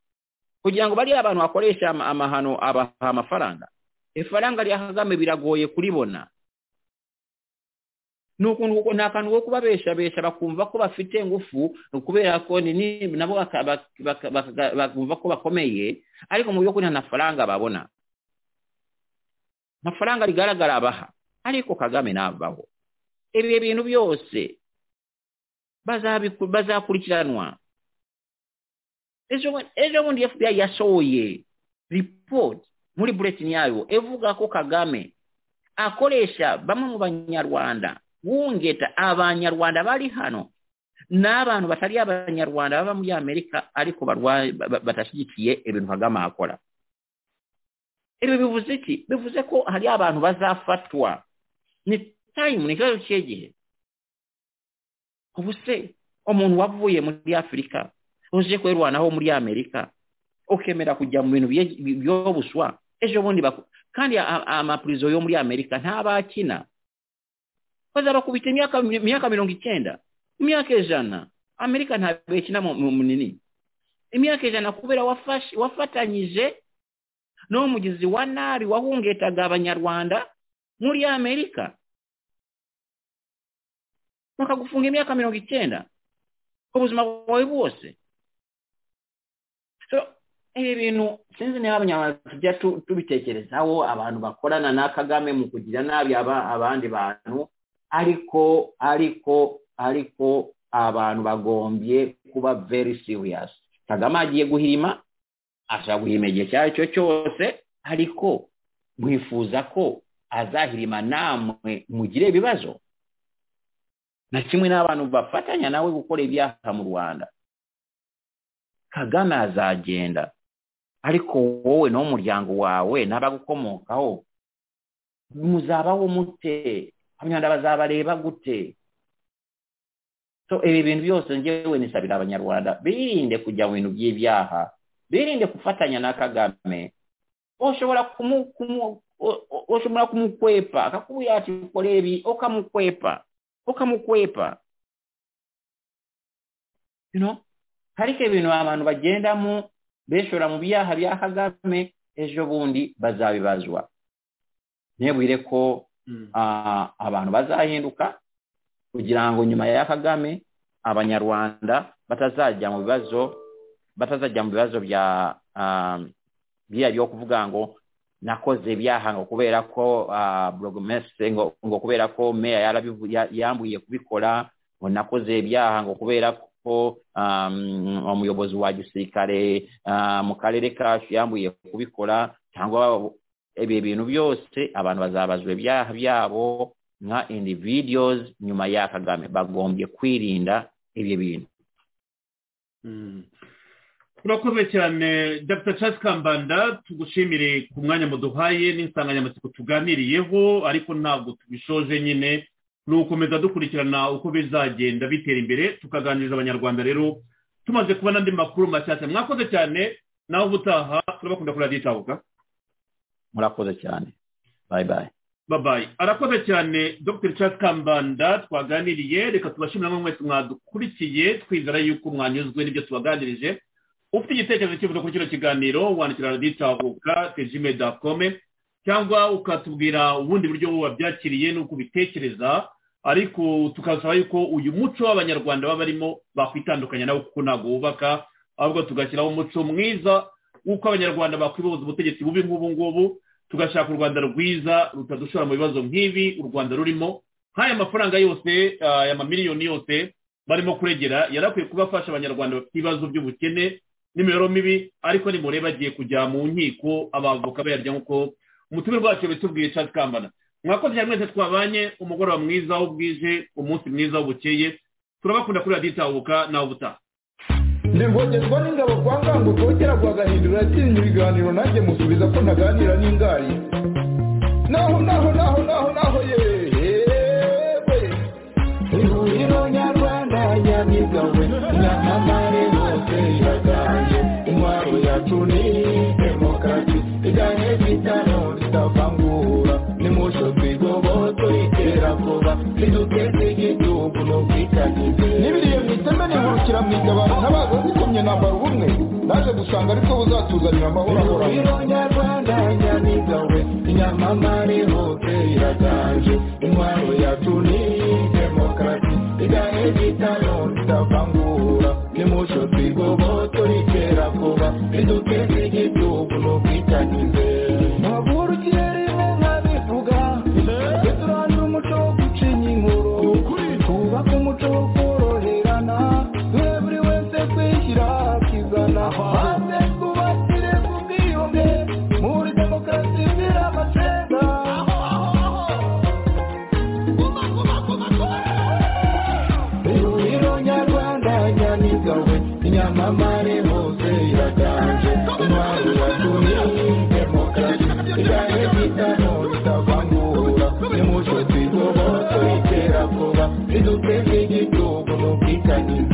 kugira ngo bariya abantu bakoresha amahano abaha amafaranga ifaranga rya kagame biragoye kuribona ni ukuntu nta kantu ko kubabeshabesha bakumva ko bafite ingufu kubera ko nabo bakumva ko bakomeye ariko mu by'ukuri nta mafaranga babona amafaranga rigaragara abaha ariko kagame navaho ibi bintu byose bazakurikiranwa ejo bundi fbi yashoye ripoti muri buletini yayo ivuga ko kagame akoresha bamwe mu banyarwanda wungeta abanyarwanda bari hano n'abantu batari abanyarwanda baba muri amerika ariko badashyigikiye ibintu kagame akora ibi bivuze iki bivuze ko hari abantu bazafatwa ni tayimu ni ikibazo cy'igihe ubu se umuntu wavuye muri afurika uje kwirwanaho muri amerika ukemera kujya mu bintu byobuswa ejo bundi kandi amapurizo yo muri amerika ntabakina bazabakubita imyaka mirongo icyenda imyaka ijana amerika ntabwo ikina mu munini imyaka ijana kubera wafatanyije n'umugizi wa nabi wahungetaga abanyarwanda muri amerika bakagufunga imyaka mirongo icyenda ubuzima bwawe bwose ibi bintu sinzi niba abanyarwanda tujya tubitekerezaho abantu bakorana na kagame mu kugira nabi abandi bantu ariko ariko ariko abantu bagombye kuba very serious kagame agiye guhirima ashobora guhirima igihe icyo ari cyo cyose ariko mwifuza ko azahirima namwe mugire ibibazo na kimwe n'abantu bafatanya nawe gukora ibyaha mu rwanda kagame azagenda ariko wowe n'umuryango wawe n'abagukomokaho muzabaho mute abanyarwanda bazabareba gute ibi bintu byose ngewe nisabira abanyarwanda birinde kujya mu bintu by'ibyaha birinde gufatanya na kagame ushobora kumukwepa akakubwira ati ukore ibi ukamukwepa ukamukwepa ariko ibintu abantu bagendamo bishora mu byaha bya kagame ejo bundi bazabibazwa ntibwire ko abantu bazahinduka kugira ngo nyuma ya kagame abanyarwanda batazajya mu bibazo batazajya mu bibazo bya biriya byo kuvuga ngo nakoze ibyaha ngo kubera ko burogomesitiri ngo kubera ko meya yarabivu- ya- yambuye kubikora ngo nakoze ibyaha ngo kubera ko um, umuyobozi wa gisirikare ah, mu karere kacu yambuye kubikora cyangwa ibi bintu byose abantu bazabazwa ibyaha byabo nka individuals nyuma ya kagame bagombye kwirinda ibyo bintu Mm. turakoze cyane dr charles kambanda tugushimire ku mwanya muduhaye n'insanganyamatsiko tuganiriyeho ariko ntabwo tubishoje nyine ni ugukomeza dukurikirana uko bizagenda bitera imbere tukaganiriza abanyarwanda rero tumaze kubona andi makuru mashyashya mwakoze cyane nawe ubutaha turabakunda kuri radiyo itahuka murakoze cyane bye bye babaye arakoze cyane dr charles kambanda twaganiriye reka tubashimira namwe mwese mwadukurikiye twizera yuko mwanyuzwe n'ibyo tubaganirije ufite igitekerezo cyifuzo kuri kino kiganiro wandikira radiyo itahuka tejime dakome cyangwa ukatubwira ubundi buryo wabyakiriye n'uko ubitekereza ariko tukasaba yuko uyu muco w'abanyarwanda baba barimo bakwitandukanya nawo kuko ntabwo wubaka ahubwo tugashyiraho umuco mwiza w'uko abanyarwanda bakwibohoza ubutegetsi bubi nk'ubu ngubu tugashaka u rwanda rwiza rutadushora mu bibazo nk'ibi u rwanda rurimo nk'aya mafaranga yose ah, aya mamiliyoni yose barimo kuregera yari akwiye kuba afasha abanyarwanda bafite ibibazo by'ubukene n'imibereho mibi ariko nimureba agiye kujya mu nkiko abavoka bayarya nk'uko umutumire rwacu bitubwiye Charles kambana mwakoze cyane mwese twabanye umugoroba mwiza w'ubwije umunsi mwiza w'ubukeye turabakunda kuri radiyo itahuka nawe ubutaha ndivogezwa n'ingabo kwa ngango kongera guhagahindura yatsinye ibiganiro nanjye musubiza ko ntaganira n'ingari naho naho naho naho naho yewe ihuriro nyarwanda nyabigawe n'amamare hose yagaye intwaro yacu ni demokarasi iganye bitano ritavangura nimuco twigoboto iterabwoba riduteze igihugu n'ubwitangize n'ibiriye mu iteme nihurukira mu igabane ntabaza zikomye nambara ubumwe naje gusanga ariko buzatuzanira amahoro ahoraho nyarwanda nyamigawe inyamamare hose iraganje intwaro yacu ni demokarasi igahe bitano ritavangura nimuco twigoboto riterabwoba riduteze igihugu n'ubwitangize ntabwo urugero nka bivuga duturane umuco wo gucinya inkuru twubake umuco wo koroherana dore buri wese kwishyira akizana maze twubakire ku bwiyunge muri demokarasi zira amacenda ihuriro nyarwanda nyamigawe inyamamare hose iraganje intwaro yatumye demokarasi igahe bitano ritavangura nimuco twigoboto iterabwoba riduteze igihugu n'ubwitangize